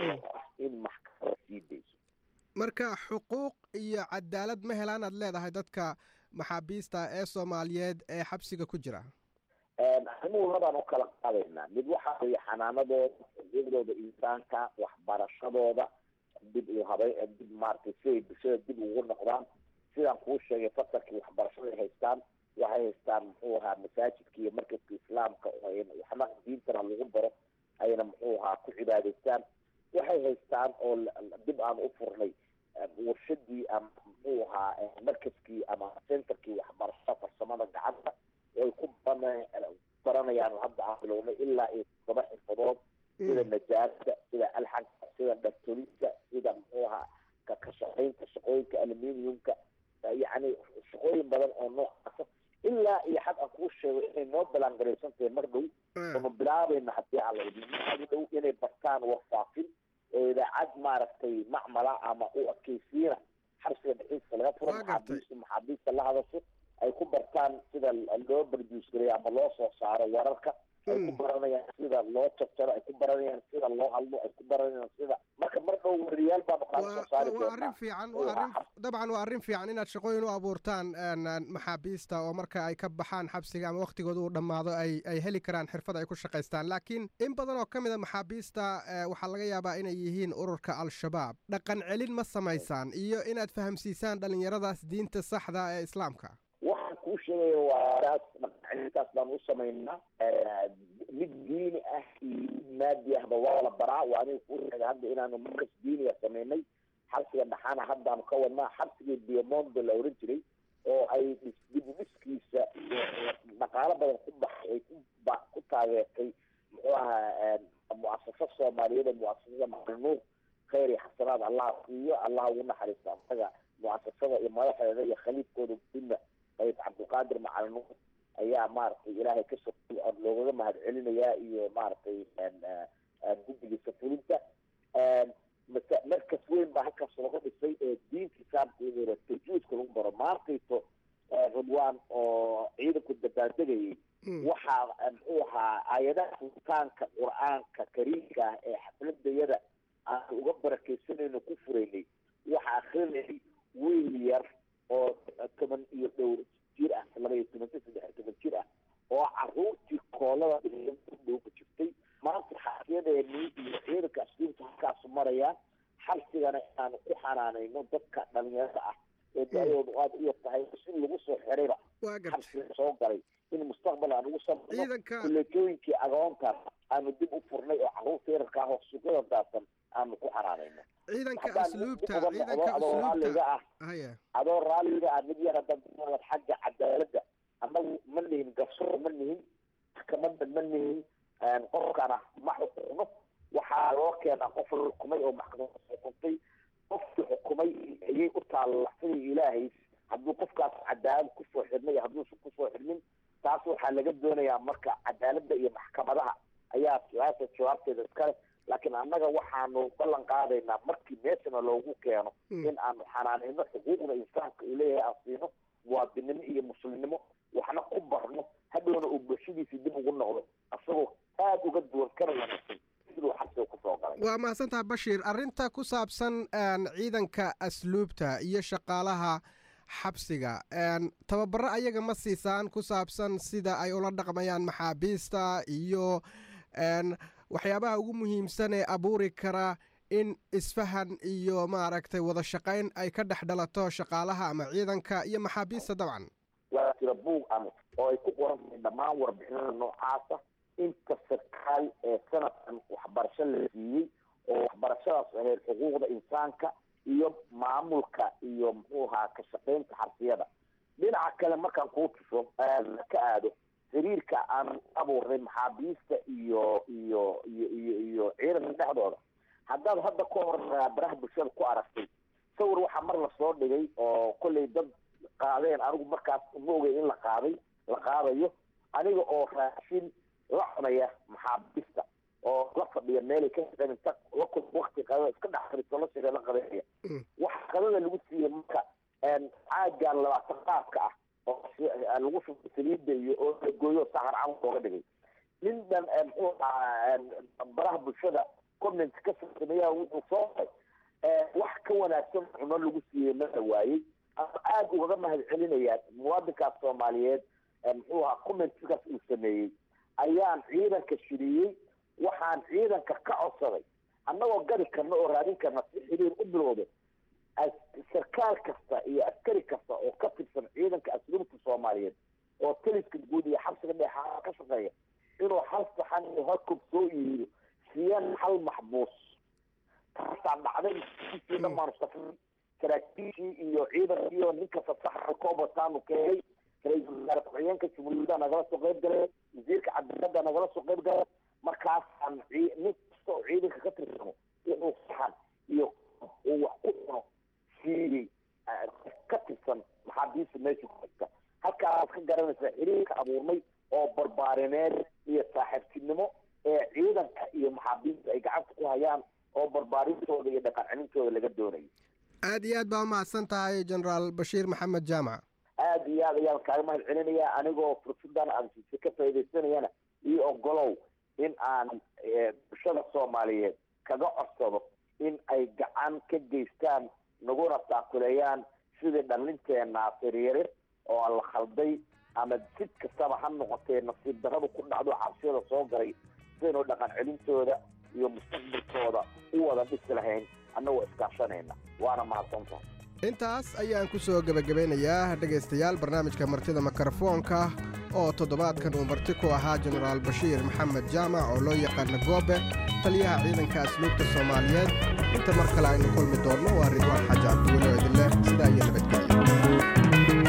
in maxkamada sii dayso marka xuquuq iyo cadaalad ma helaan aad leedahay dadka maxaabiista ee soomaaliyeed ee xabsiga ku jira arrimuhu labaan u kala qaadaynaa mid waxaa weeye xanaanadooda xuquuqdooda insaanka waxbarashadooda dib u habay dib maaragtay si ay bulshada dib ugu noqdaan sidaan kuu sheegay fasalkii waxbarashaday haystaan waxay haystaan muxuu ahaa masaajidka iyo markadka islaamka waxna diintana lagu baro ayna muxuu ahaa ku cibaadaystaan waxay haystaan oo dib aan u furnay warshadii ama muxuu ahaa markaskii ama centerkii waxbarashada farsamada gacanta ay ku baranayaan hadda aan bilownay ilaa iyo todoba xirfadood sida najaarada sida alxanka sida dhartolista sida muxuu ahaa ka ka shaqaynta shaqooyinka aluminiumka yacni shaqooyin badan oo noocaasa ilaa iyo xad aan kuu sheego inay noo balangaraysan tahay mar dhow ama bilaabayna haddii aan la idin dhow inay bartaan warfaafin oo idaacad maaragtay macmala ama u adkeysiina xabsiga dhexdiisa laga furo maxaabiista maxaabiista la hadasho ay ku bartaan sida loo barduus gareeyo ama loo soo saaro wararka ay ku baranayaan sida loo jabjaro ay ku baranayaan sida loo hadlo ay ku baranayaan sida marka mar dhow wariyaal baanu kaa soo saari waa doonaa arrin fiican waa arrin dabcan waa arrin fiican inaad shaqooyin u abuurtaan een, een, maxaabiista oo marka ay ka baxaan xabsiga ama wakhtigooda uu dhammaado ay ay heli karaan xirfad ay ku shaqaystaan laakiin in badan oo ka mid a maxaabiista eh, waxaa laga yaabaa inay yihiin ururka al-shabaab dhaqan celin ma samaysaan iyo inaad fahamsiisaan dhallinyaradaas diinta saxda ee islaamka waxaan kuu sheegaya waa taas dhaqancelintaas baan u samaynaa Eh, mid diini ah iyo mid maadi ahba waa la baraa waa aniga kuu sheegay hadda inaanu markas diiniga samaynay xabsiga dhaxaana haddaanu ka wadnaa xabsigii diamondo la oran jiray oo ay dhis- dib u dhiskiisa iyo dhaqaalo badan ku baxay ay ku ba- ku taageertay muxuu ahaa muasasa soomaaliyeed ee muasasada macalinuur khayr iyo xasanaad allah siiyo allah ugu naxariisto asaga muasasada iyo madaxdeeda iyo khaliifkooda gudna qayb cabdulqaadir macalinuur ayaa maaragtay ilaahay ka sokay oo loogaga mahad celinayaa iyo maaragtay een, eh, een guddigiisa fulinta Een, mase markas weyn baa halkaas laga dhisay ee diinta islaamka tajuudka lagu baro maantayto eh, ridwaan oo ciidanku dabaaldegayay waxaa eh, muxuu ahaa aayadaha furitaanka qur-aanka kariimka ah ee xafladayada aan uga barakaysanayno ku furaynay waxaa akrinayay wiil yar oo toban iyo dhowr jir ah laba iyo toban saddex iyo toban jir ah oo caruurtii koolada dhowka jirtay maanta xaafiyadeenii iyo ciidanka asliimta halkaasu marayaan xabsigana inaanu ku xanaanayno dadka dhalinyarada ah ee da-doodu aada u yar tahay si lagu soo xirayba waa gartay xabsiga soo galay in mustaqbal aan ugu samayno ciidanka kuleetooyinkii agoontaas aanu dib u furnay oo caruurta yararka ah oo suuqyada daadsan aanu ku xanaanayno ciidanka haddaan asluubta uga ciidanka noqdo adoo raalliga asluubta ah haya adoo raalliga ah mid yar haddaad kunoolad xagga cadaaladda annagu ma nihin garsoor ma nihin maxkamadda ma nihin qofkana ma xukumo waxaa loo keenaa qof la xukumay oo maxkamada xukuntay qofkii xukumay ayay u taalla sidii ilaahay hadduu qofkaas cadaalad kusoo xidhnay hadduusan kusoo xidhnin taas waxaa laga doonayaa marka cadaaladda iyo maxkamadaha ayaa su-aasha jawaabteeda iskale laakiin annaga waxaanu ballan qaadaynaa markii meeshana loogu keeno in aanu xanaanayno xuquuqda insaanka uu leeyahay aan siino muwaadinimo iyo muslimnimo waxna ku barno hadhowna uu bulshadiisa dib ugu noqdo isagoo aada uga duwan kana wanaagsan siduu xabsiga kusoo galay waa mahadsantaha bashiir arrinta ku saabsan een, ciidanka asluubta iyo shaqaalaha xabsiga een, tababaro ayaga ma siisaan ku saabsan sida ay ula dhaqmayaan maxaabiista iyo een, waxyaabaha ugu muhiimsan ee abuuri kara in isfahan iyo maaragtay wada shaqayn ay ka dhex dhalato shaqaalaha ama ciidanka iyo maxaabiista dabcan waa jira buug ama oo ay ku qoran tahay dhammaan warbixinada noocaasa inta sarkaal ee sanadkan waxbarasho la siiyey oo waxbarashadaas ahayd xuquuqda insaanka iyo maamulka iyo muxuu ahaa ka shaqaynta xabsiyada dhinaca kale markaan kuu tuso ka aado xiriirka aan abuurnay maxaabiista iyo iyo iyo iyo iyo ciidanka dhexdooda haddaad hadda ka hor baraha bulshada ku aragtay sawir waxaa mar lasoo dhigay oo kollay dad qaadeen anigu markaas ma ogay in la qaaday la qaadayo aniga oo raashin la cunaya maxaabiista oo la fadhiya meelay ka shaqeyn inta la kul wakti qadada iska dhex fariisto la shaqey la qadanaya waxa qadada lagu siiyey marka caagaan labaatan qaadka ah oo lagu shubay saliida iyo oo la gooyo saxar camal looga dhigay nin dhan muxuu ahaa baraha bulshada comment ka sameeyaa wuxuu soo qoray wax ka wanaagsan cuno lagu siiyey mala waayey aada ugaga mahad celinayaa muwaadinkaas soomaaliyeed muxuu ahaa commentkaas uu sameeyey ayaan ciidanka shiriyey waxaan ciidanka ka codsaday annagoo gadi karna oo raadin karna si xiriir u bilowda sarkaal kasta iyo askari kasta oo ka tirsan ciidanka asluubta soomaaliyeed oo taliska guud iyo xabsiga dheexaa ka shaqeeya inuu hal saxan iyo hal kob soo iibiyo siiyaan hal maxbuus taasaa dhacday sii dhamaanu safray saraakiishii iyo ciidankii oo ninka fasaxa koobataanu keenay ra-iisul wasaare ku-xigeenka jumhuuriyadda nagala soo qayb galay wasiirka cadaaladda nagala soo qayb galay markaasaan nin kasta oo ciidanka ka tirsano inuu saxan iyo uu wax ku cuno siiyey ka tirsan maxaabiista meesha ku xigta halkaasaad ka garanaysaa xiriirka abuurnay oo barbaarineed iyo saaxiibtinimo ee ciidanka iyo maxaabiista ay gacanta ku hayaan oo barbaarintooda iyo dhaqan celintooda laga doonayo aad iyo aad baa umahadsan tahay generaal bashiir maxamed jaamac aada iyo iyo aad ayaan kaaga mahad celinaya anigoo fursadan aan siise ka faaidaysanayana iyo ogolow in aan bulshada soomaaliyeed kaga codsado in ay gacan ka geystaan naguna taakuleeyaan sidii dhalinteena firyarir oo aan la khalday ama sid kastaba ha noqotee nasiib darradu ku dhacdo cabsiyada soo galay sidaynu dhaqan celintooda iyo mustaqbalkooda u wada dhisi lahayn annagoo iskaashanayna waana mahadsantahay intaas ayaan ku soo gebagabeynayaa dhegaystayaal barnaamijka martida mikrofoonka oo toddobaadkan uu marti ku ahaa jenaraal bashiir maxamed jaamac oo loo yaqaana goobe taliyaha ciidanka asluubta soomaaliyeed inta mar kale aynu kulmi doonno waa ridwaan xaaji cabdiweli oo idinleh sidaa iyo nabadgelyo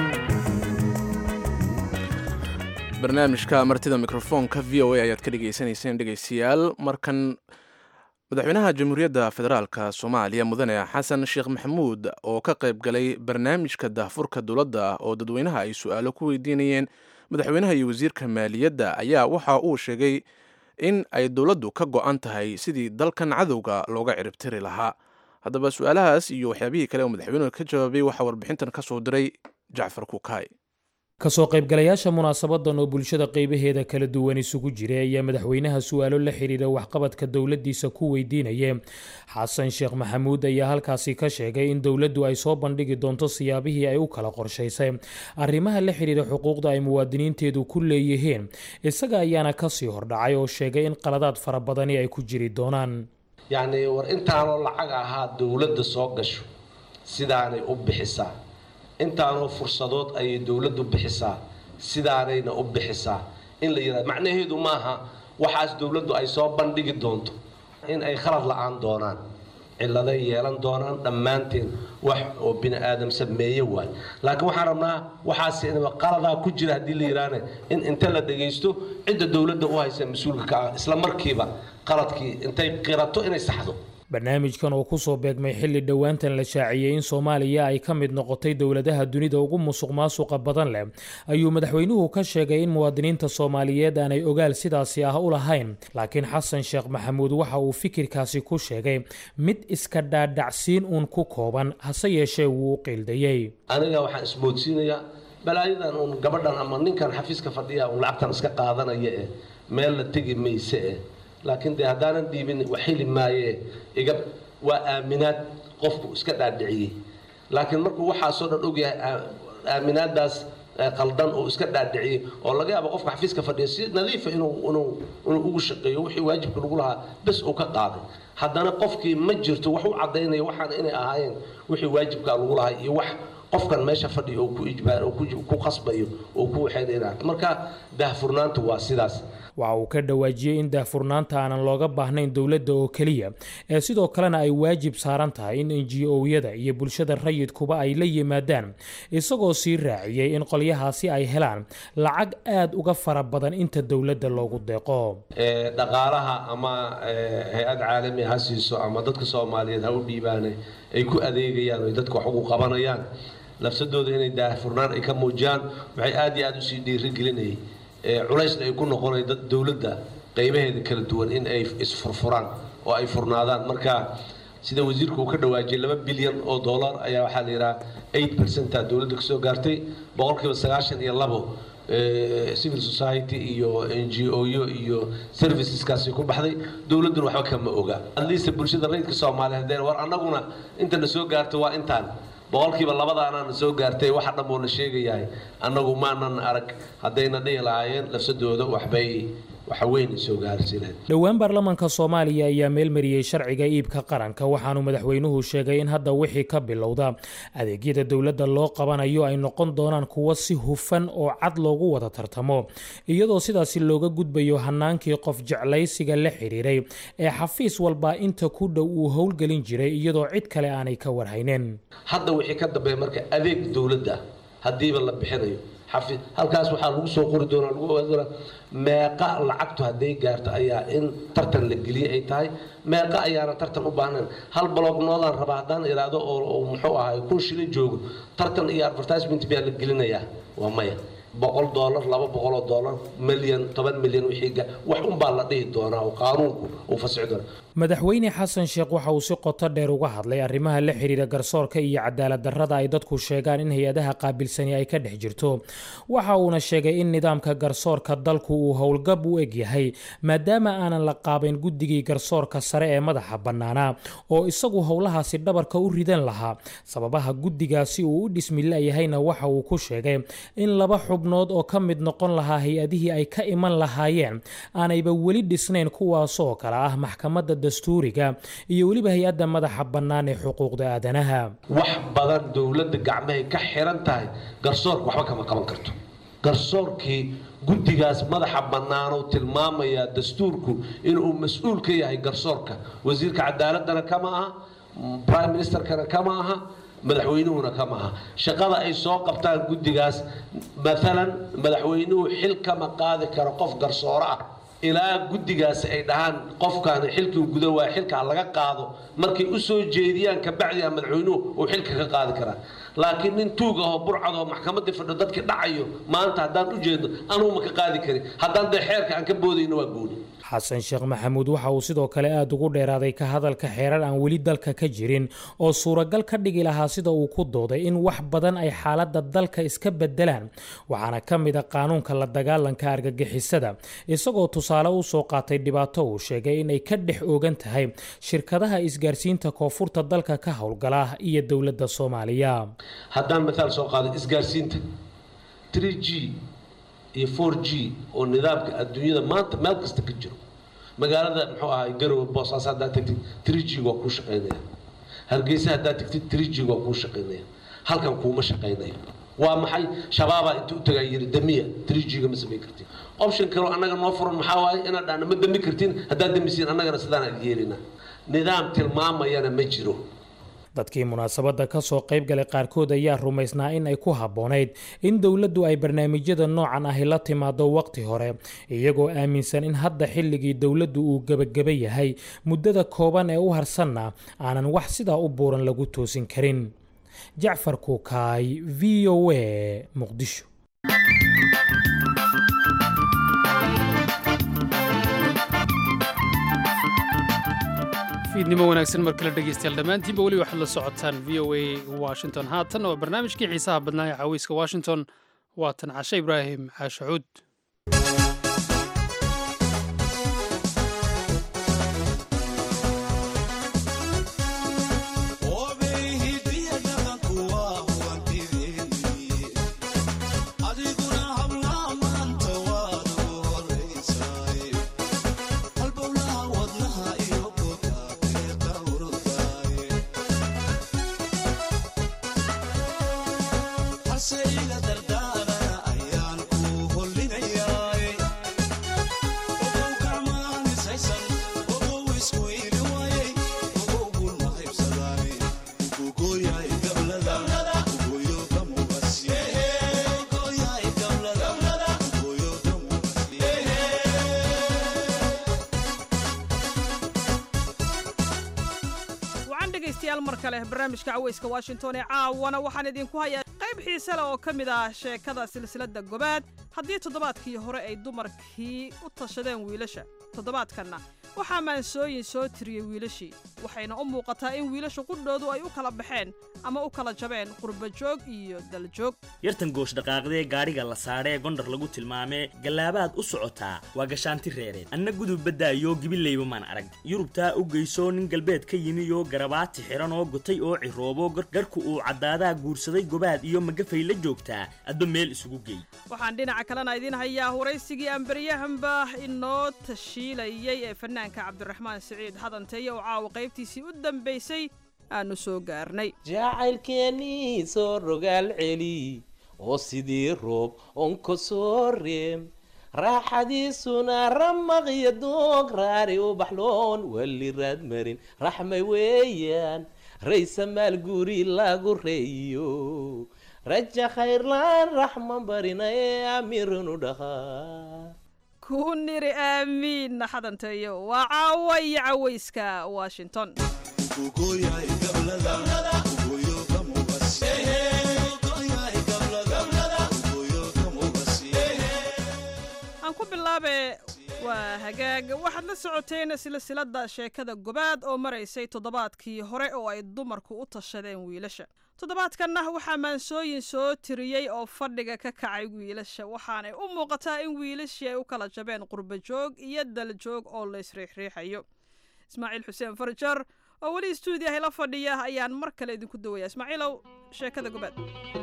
barnaamijka martida mikrofoonka v o a ayaad ka dhegeysaneyseen dhegeystayaal markan madaxweynaha jamhuuriyadda federaalka soomaaliya mudane xasan sheekh maxamuud oo ka qayb galay barnaamijka daahfurka dowladda oo dadweynaha ay su-aalo ku weydiinayeen madaxweynaha iyo wasiirka maaliyadda ayaa waxa uu sheegay in ay dowladdu ka go-an tahay sidii dalkan cadowga looga ciribtiri lahaa haddaba su-aalahaas iyo waxyaabihii kale oo madaxweynuhu ka jawaabay waxaa warbixintan ka soo diray jacfar kukaay kasoo qaybgalayaasha munaasabadan oo bulshada qaybaheeda kala duwan isugu jiray ayaa madaxweynaha su-aalo la xidhiira waxqabadka dowladdiisa ku weydiinaya xasan sheekh maxamuud ayaa halkaasi ka sheegay in dowladdu ay soo bandhigi doonto siyaabihii ay u kala qorshaysay arrimaha la xidhiira xuquuqda ay muwaadiniinteedu ku leeyihiin isaga ayaana kasii hordhacay oo sheegay in qaladaad fara badani ay ku jiri doonaan yacni war intaanoo lacag ahaa dowladda soo gasho sidaanay u bixisaa intaanoo fursadood ayay dowladdu bixisaa sidaanayna u bixisaa in la yidhahdo macnaheedu maaha waxaas dowladdu ay soo bandhigi doonto in ay khalad la-aan doonaan cilladay yeelan doonaan dhammaanteen wax oo bini aadam sameeye waay laakiin waxaan rabnaa waxaas qaladaa ku jira haddii la yidhaahne in inta la dhagaysto cidda dowladda u haysa mas-uulka ka ah isla markiiba qaladkii intay qirato inay saxdo barnaamijkan oo kusoo beegmay xilli dhowaantan la shaaciyey in soomaaliya ay ka mid noqotay dowladaha dunida ugu musuq maasuqa badan leh ayuu madaxweynuhu ka sheegay in muwaadiniinta soomaaliyeed aanay ogaal sidaasi ah u lahayn laakiin xasan sheekh maxamuud waxa uu fikirkaasi ku sheegay mid iska dhaadhacsiin uun ku kooban hase yeeshee wuu u qiildayey aniga waxaan ismoodsiinayaa balaayadan uun gabadhan ama ninkan xafiiska fadhiya uun lacagtan iska qaadanaya eh meel la tegi mayse eh laakiin dee haddaanan dhiibin wax heli maaye iga waa aaminaad qofku iska dhaadhiciyey laakiin markuu waxaasoo dhan ogyahay aaminaadaas qaldan oo iska dhaadhiciyey oo laga yaabo qofka xafiiska fadhiya si nadiifa inuu inuu inuu ugu shaqeeyo wixii waajibka lagu lahaa bes uu ka qaaday haddana qofkii ma jirto wax u caddaynaya waxaan inay ahaayeen wixii waajibka lagu lahaa iyo wax qofkan meesha fadhiya oo ku ijbaar oo ku qasbayo oo ku waxaynayna marka daahfurnaantu waa sidaas waxa uu ka dhawaajiyey in daahfurnaanta aanan looga baahnayn dowladda oo keliya ee sidoo kalena ay waajib saaran tahay in n g o-yada iyo bulshada rayidkuba ay la yimaadaan isagoo sii raaciyey in qolyahaasi ay helaan lacag aada uga fara badan inta dowladda loogu deeqo dhaqaalaha ama hay-ad caalami ha siiso ama dadka soomaaliyeed ha u dhiibaane ay ku adeegayaan oy dadka wax ugu qabanayaan lafsadooda inay daahfurnaan ay ka muujiyaan waxay aada iyo aada usii dhiirigelinayay culaysna ay ku noqonay dad dowladda qaybaheeda kala duwan in ay isfurfuraan oo ay furnaadaan marka sida wasiirku uu ka dhawaajiyay laba bilyan oo dollar ayaa waxaa la yidhaha eight percenta dowladda kasoo gaartay boqolkiiba sagaashan iyo labo civil society iyo n g o-yo iyo serviceskaasi ku baxday dowladduna waxba kama oga adliista bulshada rayidka soomaaliyeed hadeen war annaguna inta na soo gaarto waa intaan boqolkiiba labadaanana soo gaartay waxa dhan buu na sheegayahay annagu maanan arag haddayna dhihi lahaayeen lafsadooda waxbay waxweyn soo gaarsiineen dhowaan baarlamaanka soomaaliya ayaa meelmariyey sharciga iibka qaranka waxaanu madaxweynuhu sheegay in hadda wixii ka bilowda adeegyada dowladda loo qabanayo ay noqon doonaan kuwo si hufan oo cad loogu wada tartamo iyadoo sidaasi looga gudbayo hanaankii qof jeclaysiga la xidhiiray ee xafiis walba inta ku dhow uu howlgelin jiray iyadoo cid kale aanay ka warhaynin hadda wixii ka dambeeya marka adeeg dowladda haddiiba la bixinayo halkaas waxaa lagu soo qori doonaa lagu ogaan doonaa meeqa lacagtu hadday gaarto ayaa in tartan la geliyey ay tahay meeqa ayaana tartan u baahnayn hal balognoodaan rabaa haddaan iraado oo muxuu ahay kun shilin joogo tartan iyo advertisement miyaa la gelinayaa waa maya boqol doolar laba boqol oo doolar milyan toban milyan wixii ga- wax unbaa la dhihi doonaa oo qaanuunku uu fasixi doonaa madaxweyne xasan sheekh waxa uu si qoto dheer uga hadlay arrimaha la xidhiira garsoorka iyo cadaalad darrada ay dadku sheegaan in hay-adaha qaabilsani ay ka dhex jirto waxa uuna sheegay in nidaamka garsoorka dalku uu howlgab u eg yahay maadaama aanan la qaabayn guddigii garsoorka sare ee madaxa bannaanaa oo isagu howlahaasi dhabarka u ridan lahaa sababaha guddigaasi uu u dhismi la-yahayna waxa uu ku sheegay in laba xubnood oo ka mid noqon lahaa hay-adihii ay ka iman lahaayeen aanayba weli dhisnayn kuwaasoo kale ah maxkamadda dastuuriga iyo weliba hay-adda madaxa bannaan ee xuquuqda aadanaha wax badan dowladda gacmahay ka xiran tahay garsoorka waxba kama qaban karto garsoorkii guddigaas madaxa bannaanuu tilmaamayaa dastuurku inuu mas-uul ka yahay garsoorka wasiirka cadaaladana kama aha prime ministerkana kama aha madaxweynuhuna kama aha shaqada ay soo qabtaan guddigaas maalan madaxweynuhu xil kama qaadi karo qof garsooro ah ilaa guddigaasi ay dhahaan qofkaani xilkii guda waa xilkaa laga qaado markay u soo jeediyaan kabacdi a madaxweynuhu uu xilka ka qaadi karaa laakiin nin tuug ahoo burcad oo maxkamadii fadho dadkii dhacayo maanta haddaan u jeedno anugu ma ka qaadi karin haddaan dee xeerka aan ka boodayno waa gooni xasan sheekh maxamuud waxa uu sidoo kale aada ugu dheeraaday ka hadalka xeerar aan weli dalka ka jirin oo suuragal ka dhigi lahaa sida uu ku dooday in wax badan ay xaaladda dalka iska bedelaan waxaana ka mid a qaanuunka la dagaalanka argagixisada isagoo tusaale u soo qaatay dhibaato uu sheegay in ay ka dhex oogan tahay shirkadaha isgaarsiinta koonfurta dalka ka howlgala iyo dowladda soomaaliya haddaan mataal soo qaado isgaarsiinta 3g iyo 4g oo nidaamka adduunyada maanta meel kasta ka jiro magaalada muxuu ahay garowe boosaaso haddaad tagtid 3g waa kuu shaqaynaya hargeysa haddaad tagtid 3g waa kuu shaqaynaya halkan kuuma shaqaynayo waa maxay shabaabaa inta u tagaa yiri damiya 3g-ga ma samayn kartin option kaloo annaga noo furan maxaa waaye inaad dhahna ma dami kartin haddaad damisiin annagana sidaan aan yeelina nidaam tilmaamayana ma jiro dadkii munaasabadda ka soo qayb galay qaarkood ayaa rumaysnaa in ay ku habboonayd in dowladdu ay barnaamijyada noocan ahi la timaado waqti hore iyagoo aaminsan in hadda xilligii dowladdu uu gebageba yahay muddada kooban ee u harsanna aanan wax sidaa u buuran lagu toosin karin jacfar kuukaay v o a muqdisho fiidnimo wanaagsan mar kale dhegeystayaal dhammaantiinba weli waxaad la socotaan v o a washington haatan waa barnaamijkii xiisaha badnaa ee caweyska washington waatan cashe ibraahim caashacuud wacan dhegaystayaal mar kale barnaamijka caweyska washington ee caawana waxaan idinku hayaa qayb xiise leh oo ka mid ah sheekada silsiladda gobaad haddii toddobaadkii hore ay dumarkii u tashadeen wiilasha toddobaadkanna waxaa maansooyin soo tiriyey wiilashii waxayna u muuqataa in wiilasha qudhoodu ay u kala baxeen ama u kala jabeen qurbajoog iyo daljoog yartan goosh dhaqaaqdee gaadhiga la saadhee gondhar lagu tilmaamee gallaabaad u socotaa waa gashaanti reereed anna gudub baddaayo gibileyba maan arag yurubtaa u geyso nin galbeed ka yimiyoo garabaati xiran oo gotay oo ciroobo garku uu caddaadaa guursaday gobaad iyo magafay la joogtaa adba meel isugu geey waxaan dhinaca kalena idiin hayaa waraysigii aan beryahanba inoo tashiilayey ee fanaanka cabdiraxmaan siciid hadanteeye oo caawa qaybtiisii u dambaysay aanu soo gaarnay jacaylkeennii soo rogaal celi oo sidii roob onka soo reem raaxadiisuna ramaqyo doog raari u baxloon wali raad marin raxmay weeyaan raysa maal guri lagu reeyo raja khayrlaan raxman barina ee amirinu dhahaa ku niri aamiinna hadanteeyo waa caawa iyo cawayska washington bilaabe waa hagaag waxaad la socoteen silsilada sheekada gobaad oo maraysay toddobaadkii hore oo ay dumarku u tashadeen wiilasha toddobaadkanna waxaa maansooyin soo tiriyey oo fadhiga ka kacay wiilasha waxaanay u muuqataa in wiilashii ay u kala jabeen qurba joog iyo daljoog oo la isriixriixayo ismaaciil xuseen farjar oo weli istuudiyaha la fadhiya ayaan mar kale idinku dawaya ismaaciilow sheekada gobaad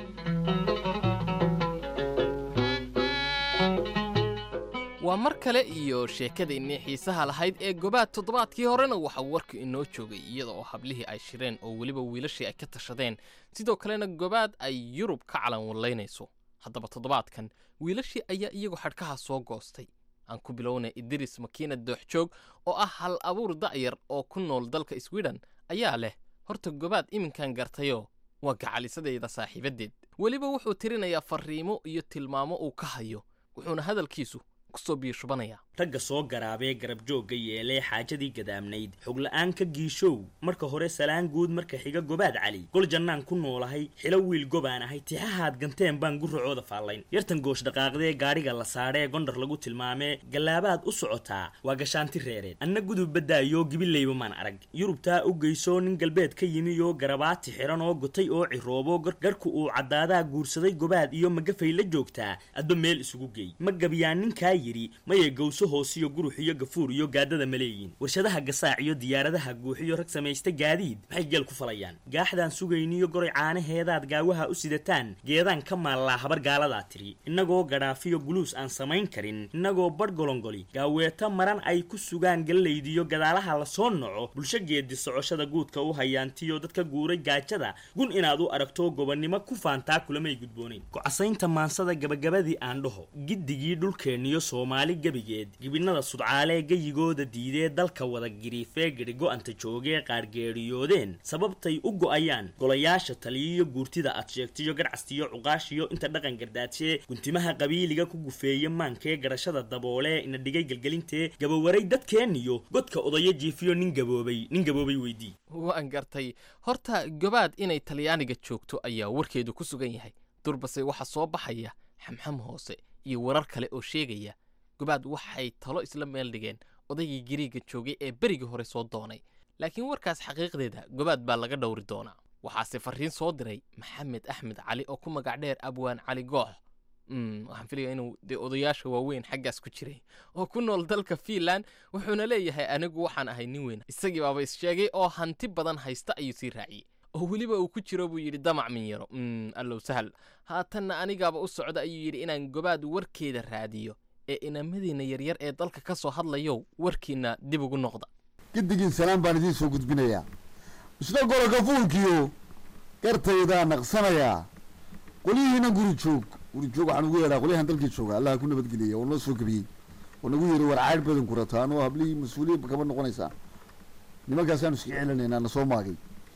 waa mar kale iyo sheekadainii xiisaha lahayd ee gobaad toddobaadkii horena waxaa warka inoo joogay iyada oo hablihii ay shireen oo weliba wiilashii ay ka tashadeen sidoo kalena gobaad ay yurub ka calan wallaynayso haddaba toddobaadkan wiilashii ayaa iyagu xadhkaha soo goostay aan ku bilownay idris makiina dooxjoog oo ah hal abuur da'yar oo ku nool dalka swidhen ayaa leh horta gobaad iminkan gartayoo waa gacalisadayda saaxiibaddeed weliba wuxuu tirinayaa farriimo iyo tilmaamo uu ka hayo wuxuuna hadalkiisu kusoo biyashubanayaa ragga soo garaabee garabjoogga yeelee xaajadii gadaamnayd xogla'aan ka giishow marka hore salaan guud marka xiga gobaad cali gol jannaan ku noolahay xilo wiil gobaan ahay tixahaad ganteen baan guracooda faallayn yartan goosh dhaqaaqdee gaadhiga la saadhee gondhar lagu tilmaamee gallaabaad u socotaa waa gashaanti reereed anna gudub baddaayoo gibileyba maan arag yurubtaa u geysoo nin galbeed ka yimiyoo garabaati xiran oo gotay oo ciroobo garku uu caddaadaa guursaday gobaad iyo magafay la joogtaa adba meel isugu geey ma gabyaan ninkaa yidhi mayay gowso hoosiyo gurux iyo gafuur iyo gaadada ma leeyiin warshadaha gasaac iyo diyaaradaha guuxiyo rag samaysta gaadiid maxay geel ku falayaan gaaxdaan sugayniyo goray caanaheedaad gaawaha u sidataan geedaan ka maallaa habar gaaladaa tiri innagoo gadhaafiyo guluus aan samayn karin innagoo badh golongoli gaaweeta maran ay ku sugaan gallaydiyo gadaalaha lasoo noco bulsho geedi socoshada guudka u hayaantiyo dadka guuray gaajada gun inaad u aragto gobonnimo ku faantaa kulamay gudboonayn gocasaynta maansada gabagabadii aan dhaho giddigii dhulkeenniyo soomaali gebigeed gibinada sudcaalee geyigooda diidee dalka wada giriifee gedhigo-anta joogee qaargeeriyoodeen sababtay u go'ayaan golayaasha taliyiyo guurtida aad sheegtiyo garcastiyo cuqaashiyo inta dhaqan gardaadsee guntimaha qabiiliga ku gufeeye maankee garashada daboolee ina dhigay gelgelintee gabowaray dadkeenniyo godka odayo jiifiyo nin gaboobay nin gaboobay weydii waan gartay horta gobaad inay talyaaniga joogto ayaa warkeedu ku sugan yahay durbase waxaa soo baxaya xamxam hoose iyo warar kale oo sheegaya gobaad waxay talo isla meel dhigeen odaygii gariiga joogay ee berigii hore soo doonay laakiin warkaas xaqiiqdeeda gobaad baa laga dhowri doonaa waxaase farriin soo diray maxamed axmed cali oo ku magac dheer abwaan cali goox waxaan filaya inuu dee odayaasha waaweyn xaggaas ku jiray oo ku nool dalka fiinland wuxuuna leeyahay anigu waxaan ahay nin weyn isagii baaba is-sheegay oo hanti badan haysta ayuu sii raaciyey oo weliba uu ku jiro buu yidhi damac min yaro allow sahal haatanna anigaaba u socda ayuu yidhi inaan gobaad warkeeda raadiyo ee inamadiinna yaryar ee dalka ka soo hadlayow warkiinna dib ugu noqda giddigiin salaan baan idiin soo gudbinayaa isna goloka fuulkiyo gartaydaa naqsanayaa qolyihiina guri joog guri joog waxaan ugu yeedhaa qolyahan dalkii jooga allaha ku nabadgeliya oo noo soo gebiyey oo nagu yidhi war caydh badan ku rataan oo hablihii mas-uuliyiinba kama noqonaysaa nimankaasaan iska celinaynaa na soo maagay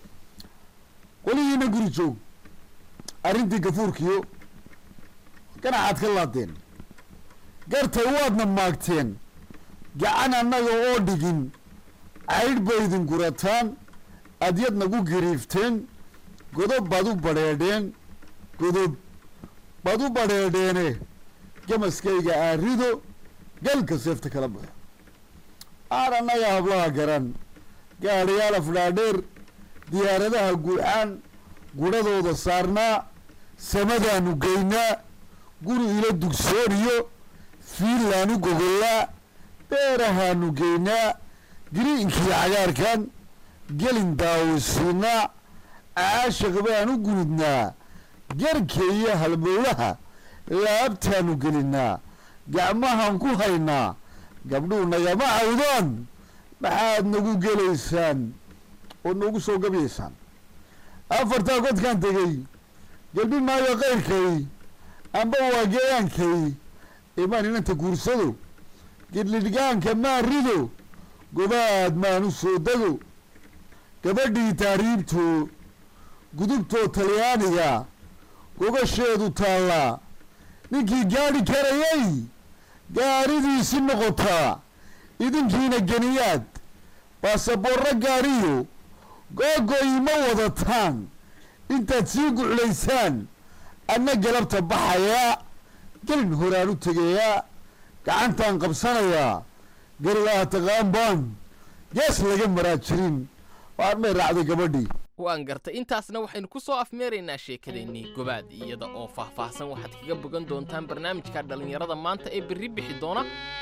qolyihiina guri joog arrintii gafuurkiyo ganacaad ka laadeen gartay waadna maagteen gacan annaga oo dhigin caydh baydin gurataan adyad nagu giriifteen godob baad u badheedheen godob baad u badheedheene gamaskayga aarido galka seefta kala baxo aan annaga hablaha garan gaadhayaal afdhaadheer diyaaradaha guuxaan gudhadooda saarnaa samadaanu geynaa guri ila dugsooniyo fiinlaanu gogollaa beerahaanu geynaa giriinkii cagaarkan gelin daawisiinaa caashaq baan u gunudnaa garka iyo halbowlaha laabtaanu gelinnaa gacmahaan ku haynaa gabdhuu nagama cawdaan maxaad nagu gelaysaan oo noogu soo gabyaysaan afartaa godkaan tegey gelbi maayo kayrkay amba waa geyaankay imaan inanta guursado gidlidhgaanka maan rido gobaad maan u soo dego gabadhii taariibto gudubtoo talyaaniga gogasheedu taallaa ninkii gaadhi karayay gaadhidiisi noqotaa idinkiina geniyaad baasaboorro gaadhiyo googoyi ma wadataan intaad sii guclaysaan anna galabta baxayaa gelin horaan u tegayaa gacantaan qabsanayaa garigaa taqaan baan gees laga maraa jirin waan may raacday gabadhii waan gartay intaasna waxaynu ku soo afmeeraynaa sheekadaennii gobaad iyada oo faahfaahsan waxaad kaga bogan doontaan barnaamijka dhallinyarada maanta ee berri bixi doona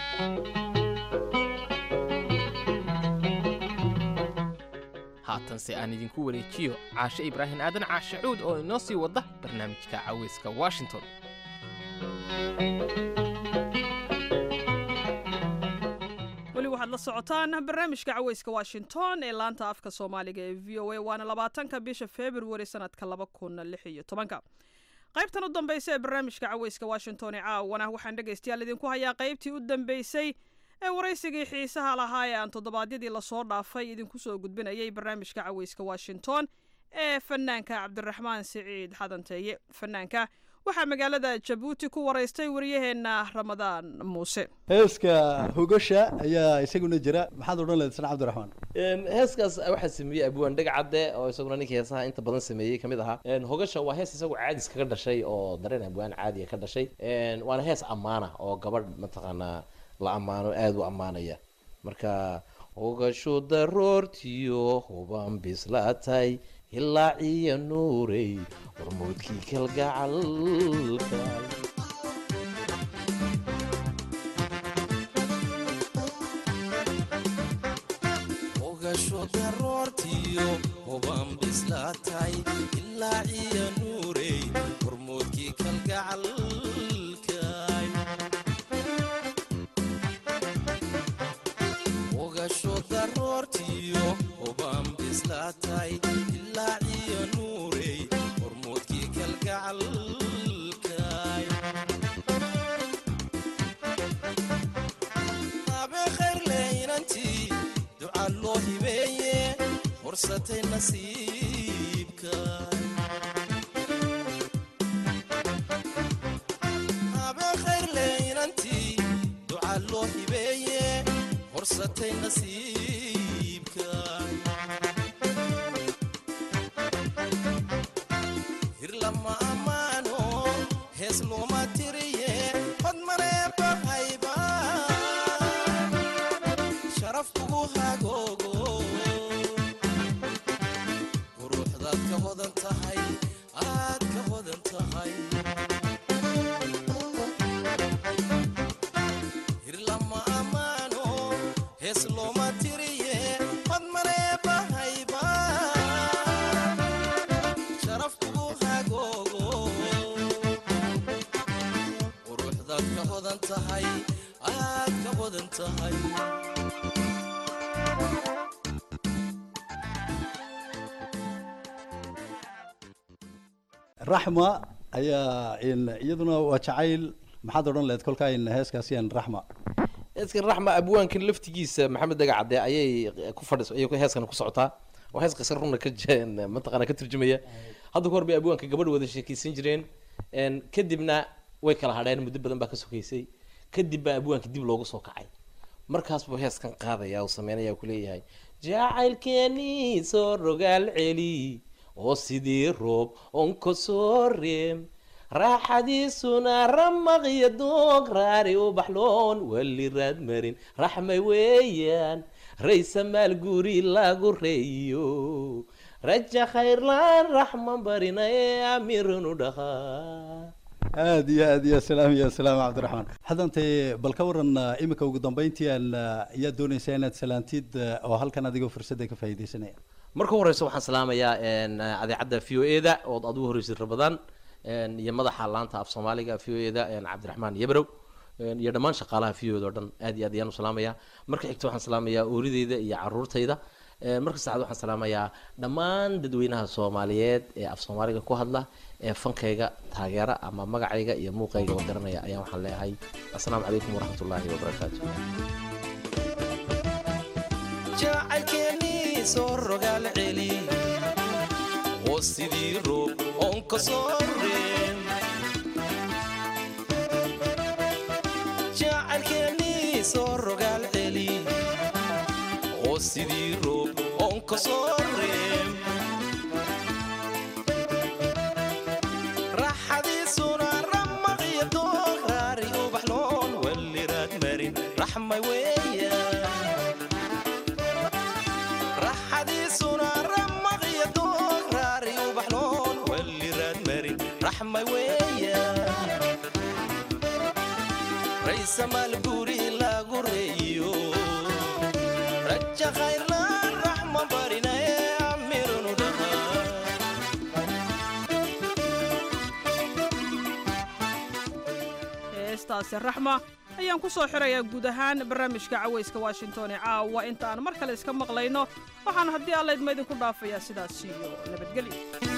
haatanse aan idinku wareejiyo caashe ibraahim aadan caashe cuud oo inoo sii wada barnaamijka caweyska washington weli waxaad la socotaan barnaamijka caweyska washington ee laanta afka soomaaliga ee v o a waana labaatanka bisha februari sanadka laba kun lix iyo tobanka qaybtan u dambaysa ee barnaamijka caweyska washington ee caawana waxaan dhegaystayaal idinku hayaa qaybtii u dambeysay ee waraysigii xiisaha lahaa ee aan toddobaadyadii lasoo dhaafay idinku soo gudbinayay barnaamijka caweyska washington ee fanaanka cabdiraxmaan siciid xadanteeye fanaanka waxaa magaalada jabuuti ku waraystay wariyaheenna ramadaan muuse heeska hogasha ayaa isaguna jira maxaad odhan lehed sana cabdiraxmaan heeskaas waxaa sameeyey abwaan dhegcadde oo isaguna ninkii heesaha inta badan sameeyey kamid ahaa hogasha waa hees isagu caadis kaga dhashay oo dareen abwaan caadiya ka dhashay waana hees ammaana oo gabadh mataqaanaa la ammaano aada u ammaanaya marka hogasho daroortiyo hubaan bislaatay hilaaciya nuurey hormoodkii kalgacalka hogasho daroortiyo hubaan bislaatay hilaaciya nuurey hormoodkii kalgacalkay hogasho daroortiyo hubaan bislaatay hilaaciya nuurey hormoodkii kalgacalkay habe khayr leynantii duca loo hibeeye horsatay nasiibka habe khayr leynantii duca loo hibeeye horsatay nasiibka hir lama ammaano hees looma tiriye hodmaneebahayba sharaf kugu hagoogo quruxdaad ka hodan tahay aad ka hodan tahay hir lama ammaano hees looma tiriye hodmaneebahayba sharaf kugu hagoogo quruxdaad ka hodan tahay aad ka hodan tahay raxma ayaa iyaduna waa jacayl maxaad odhan lehed kolkaa in heeskaasiyan raxma heeskan raxma abwaankan laftigiisa maxamed dagacade ayay ku fadhis ayay heeskan ku socotaa waa hees qisar runa ka j- mataqaana ka turjumaya hadda ka hor bay abwaanka gabadh wada sheekaysan jireen kadibna way kala hadheen muddo badan baa ka sokaysay kadib baa abwaanka dib loogu soo kacay markaas buu heeskan qaadaya uu sameynaya ku leeyahay jacaylkeenii soo rogaal celi oo sidii roob onka soo reem raaxadiisuna ramaqyo doog raari u baxloon wali raad marin raxmay weeyaan raysa maal guri lagu reeyo raja khayrlaan raxman barina ee amirinu dhahaa aad iyo aad iyo salaam iyo salaam cabdiraxmaan xadantay bal ka waran uh, imika ugu dambeyntii aan uh, ayaa doonaysaa inaad salaantid uh, oo halkan adigoo fursadda ka faa'iidaysanaya marka horeysa waxaan salaamayaa adeecadda v o e da ood aad ugu horreysay rabadaan iyo madaxa laanta af soomaaliga v o e da cabdiraxmaan yebrow iyo dhammaan shaqaalaha v o da oo dhan aad iyo aad ayaan u salaamayaa marka xigta waxaan salaamayaa oorideyda iyo caruurtayda marka saddexaad waxaan salaamayaa dhammaan dadweynaha soomaaliyeed ee af soomaaliga ku hadla ee fankayga taageera ama magacayga iyo muuqayga oo garanaya ayaan waxaan leeyahay assalaamu calaykum waraxmatullaahi wabarakaatu jacaylkeenii soo rogaal celi oo sidii roob onka soo reen jacaylkeenii soo rogaal celi oo sidii roob onka soo reen raaxadiisuna ramaqyo doog raari ubaxloon wali raad samaal guri lagu reeyo raja khayrlaan raxma barinaye amirunu heestaasi raxma ayaan ku soo xirayaa guud ahaan barnaamijka cawayska washington ee caawa inta aan mar kale iska maqlayno waxaan haddii alla idma idinku dhaafayaa sidaas iyo nabadgelyo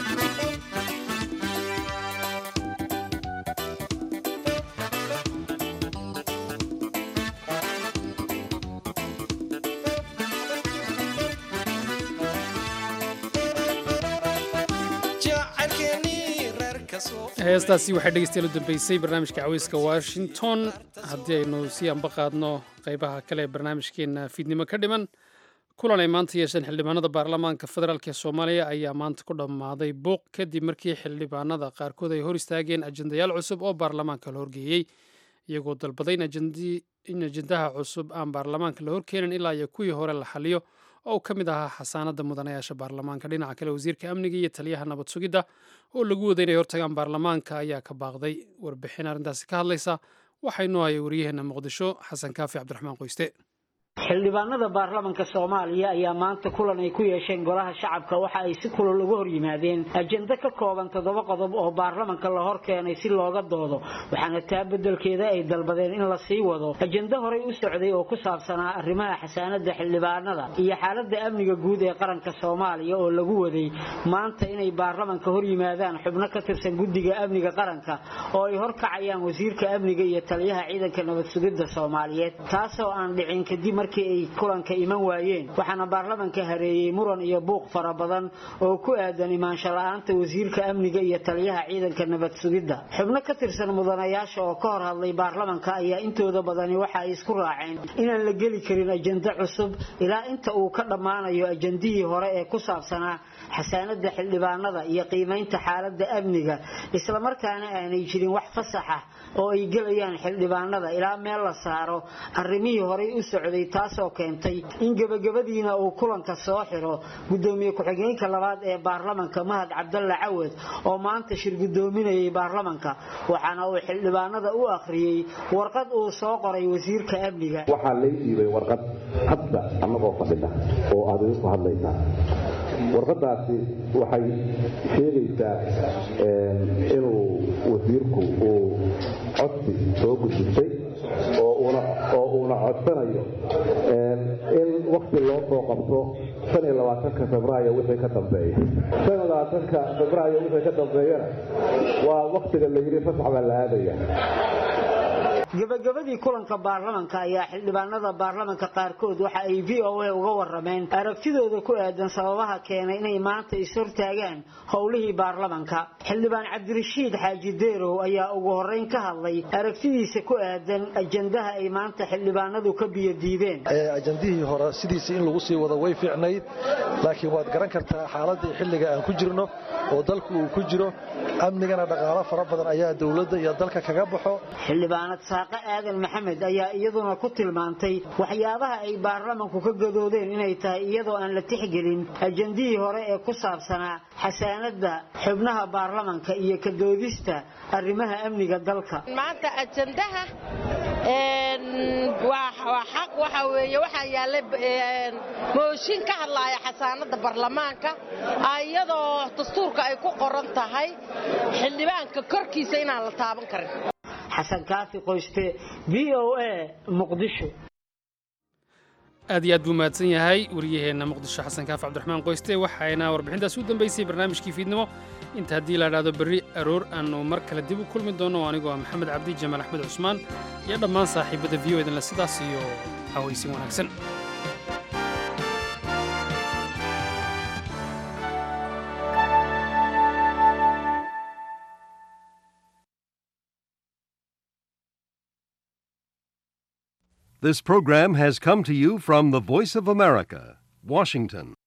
jacaylkeenii reerka soo heestaasi waxay dhegeystayaal u dambeysay barnaamijka caweyska washington haddii aynu sii anba qaadno qeybaha kale ee barnaamijkeena fiidnimo ka dhiman kulan ay maanta yeesheen xildhibaanada baarlamaanka federaalk ee soomaaliya ayaa maanta ku dhammaaday buuq kadib markii xildhibaanada qaarkood ay hor istaageen ajendayaal cusub oo baarlamaanka la horgeeyey iyagoo dalbaday in ajendii- in ajendaha cusub aan baarlamaanka la horkeenin ilaa iyo kuwii hore la xaliyo oo uu ka mid ahaa xasaanada mudanayaasha baarlamaanka dhinaca kale wasiirka amniga iyo taliyaha nabad sugidda oo lagu waday inay hortagaan baarlamaanka ayaa ka baaqday warbixin arrintaasi ka hadlaysa waxaynu hayay waryaheena muqdisho xasan kaafi cabdiraxmaan qoyste xildhibaanada baarlamanka soomaaliya ayaa maanta kulan ay ku yeesheen golaha shacabka waxa ay si kulul uga hor yimaadeen ajendo ka kooban toddoba qodob oo baarlamanka la hor keenay si looga doodo waxaana taa beddelkeeda ay dalbadeen in la sii wado ajendo horey u socday oo ku saabsanaa arrimaha xasaanada xildhibaanada iyo xaaladda amniga guud ee qaranka soomaaliya oo lagu waday maanta inay baarlamanka hor yimaadaan xubno ka tirsan guddiga amniga qaranka oo ay horkacayaan wasiirka amniga iyo taliyaha ciidanka nabad sugidda soomaaliyeed taasoo aan dhicin kadib markii ay kulanka iman waayeen waxaana baarlamanka hareeyey muran iyo buuq fara badan oo ku aadan imaansho la-aanta wasiirka amniga iyo taliyaha ciidanka nabad sugidda xubno ka tirsan mudanayaasha oo ka hor hadlay baarlamanka ayaa intooda badani waxa ay isku raaceen inaan la geli karin ajendo cusub ilaa inta uu ka dhammaanayo ajendihii hore ee ku saabsanaa xasaanada xildhibaanada iyo qiimaynta xaaladda amniga islamarkaana aanay jirin wax fasax ah oo ay gelayaan xildhibaanada ilaa meel la saaro arrimihii horey u socday taasoo keentay in gebagabadiina uu kulanka soo xiro gudoomiye ku-xigeenka labaad ee baarlamanka mahad cabdalla cawad oo maanta shir gudoominayay baarlamanka waxaana uu xildhibaanada u akhriyey warqad uu soo qoray wasiirka amniga waxaa lay dhiibay warqad hadda annagoo fadhida oo aad idinku hadlaysaa warqadaasi waxay sheegaysaa inuu wasiirku uu codsi soo gudbistay oo uuna oo uuna codsanayo in wakti loo soo qabto shan iyo labaatanka febraayo wixii ka dambeeya shan iyo labaatanka febraayo wixii ka dambeeyana waa waktiga la yidhi fasax baa la aadaya gabagabadii kulanka baarlamanka ayaa xildhibaanada baarlamanka qaarkood waxa ay v o a uga warameen aragtidooda ku aadan sababaha keenay inay maanta ishortaagaan howlihii baarlamanka xildhibaan cabdirashiid xaaji deerow ayaa ugu horeyn ka hadlay aragtidiisa ku aadan ajendaha ay maanta xildhibaanadu ka biyodiideen ajandihii hore sidiisa in lagu sii wado way fiicnayd laakiin waad garan kartaa xaaladii xilliga aan ku jirno oo dalku uu ku jiro amnigana dhaqaalo fara badan ayaa dowladda iyo dalka kaga baxo xildhibaanad saaqe aadan maxamed ayaa iyaduna ku tilmaantay waxyaabaha ay baarlamanku ka gadoodeen inay tahay iyadoo aan la tixgelin ajendihii hore ee ku saabsanaa xasaanada xubnaha baarlamanka iyo ka doodista arrimaha amniga dalka maanta ajendaha waa xaq waxa weeye waxaa yaallay mooshin ka hadlaaya xasaanada baarlamaanka iyadoo dastuurka ay ku qoran tahay xildhibaanka korkiisa inaan la taaban karin xasan kaafi qoyste v o a muqdisho aad iyo aad buu mahadsan yahay wariyaheenna muqdisho xasan kaafi cabdiraxmaan qoyste waxayna warbixintaas u dambaysay barnaamijkii fiidnimo inta haddii la idhaahdo berri aroor aannu mar kale dib u kulmi doono anigoo ah maxamed cabdi jamaal axmed cusmaan iyo dhammaan saaxiibadda v o edinle sidaas iyo hawaysin wanaagsan This program has come to you from the Voice of America, Washington.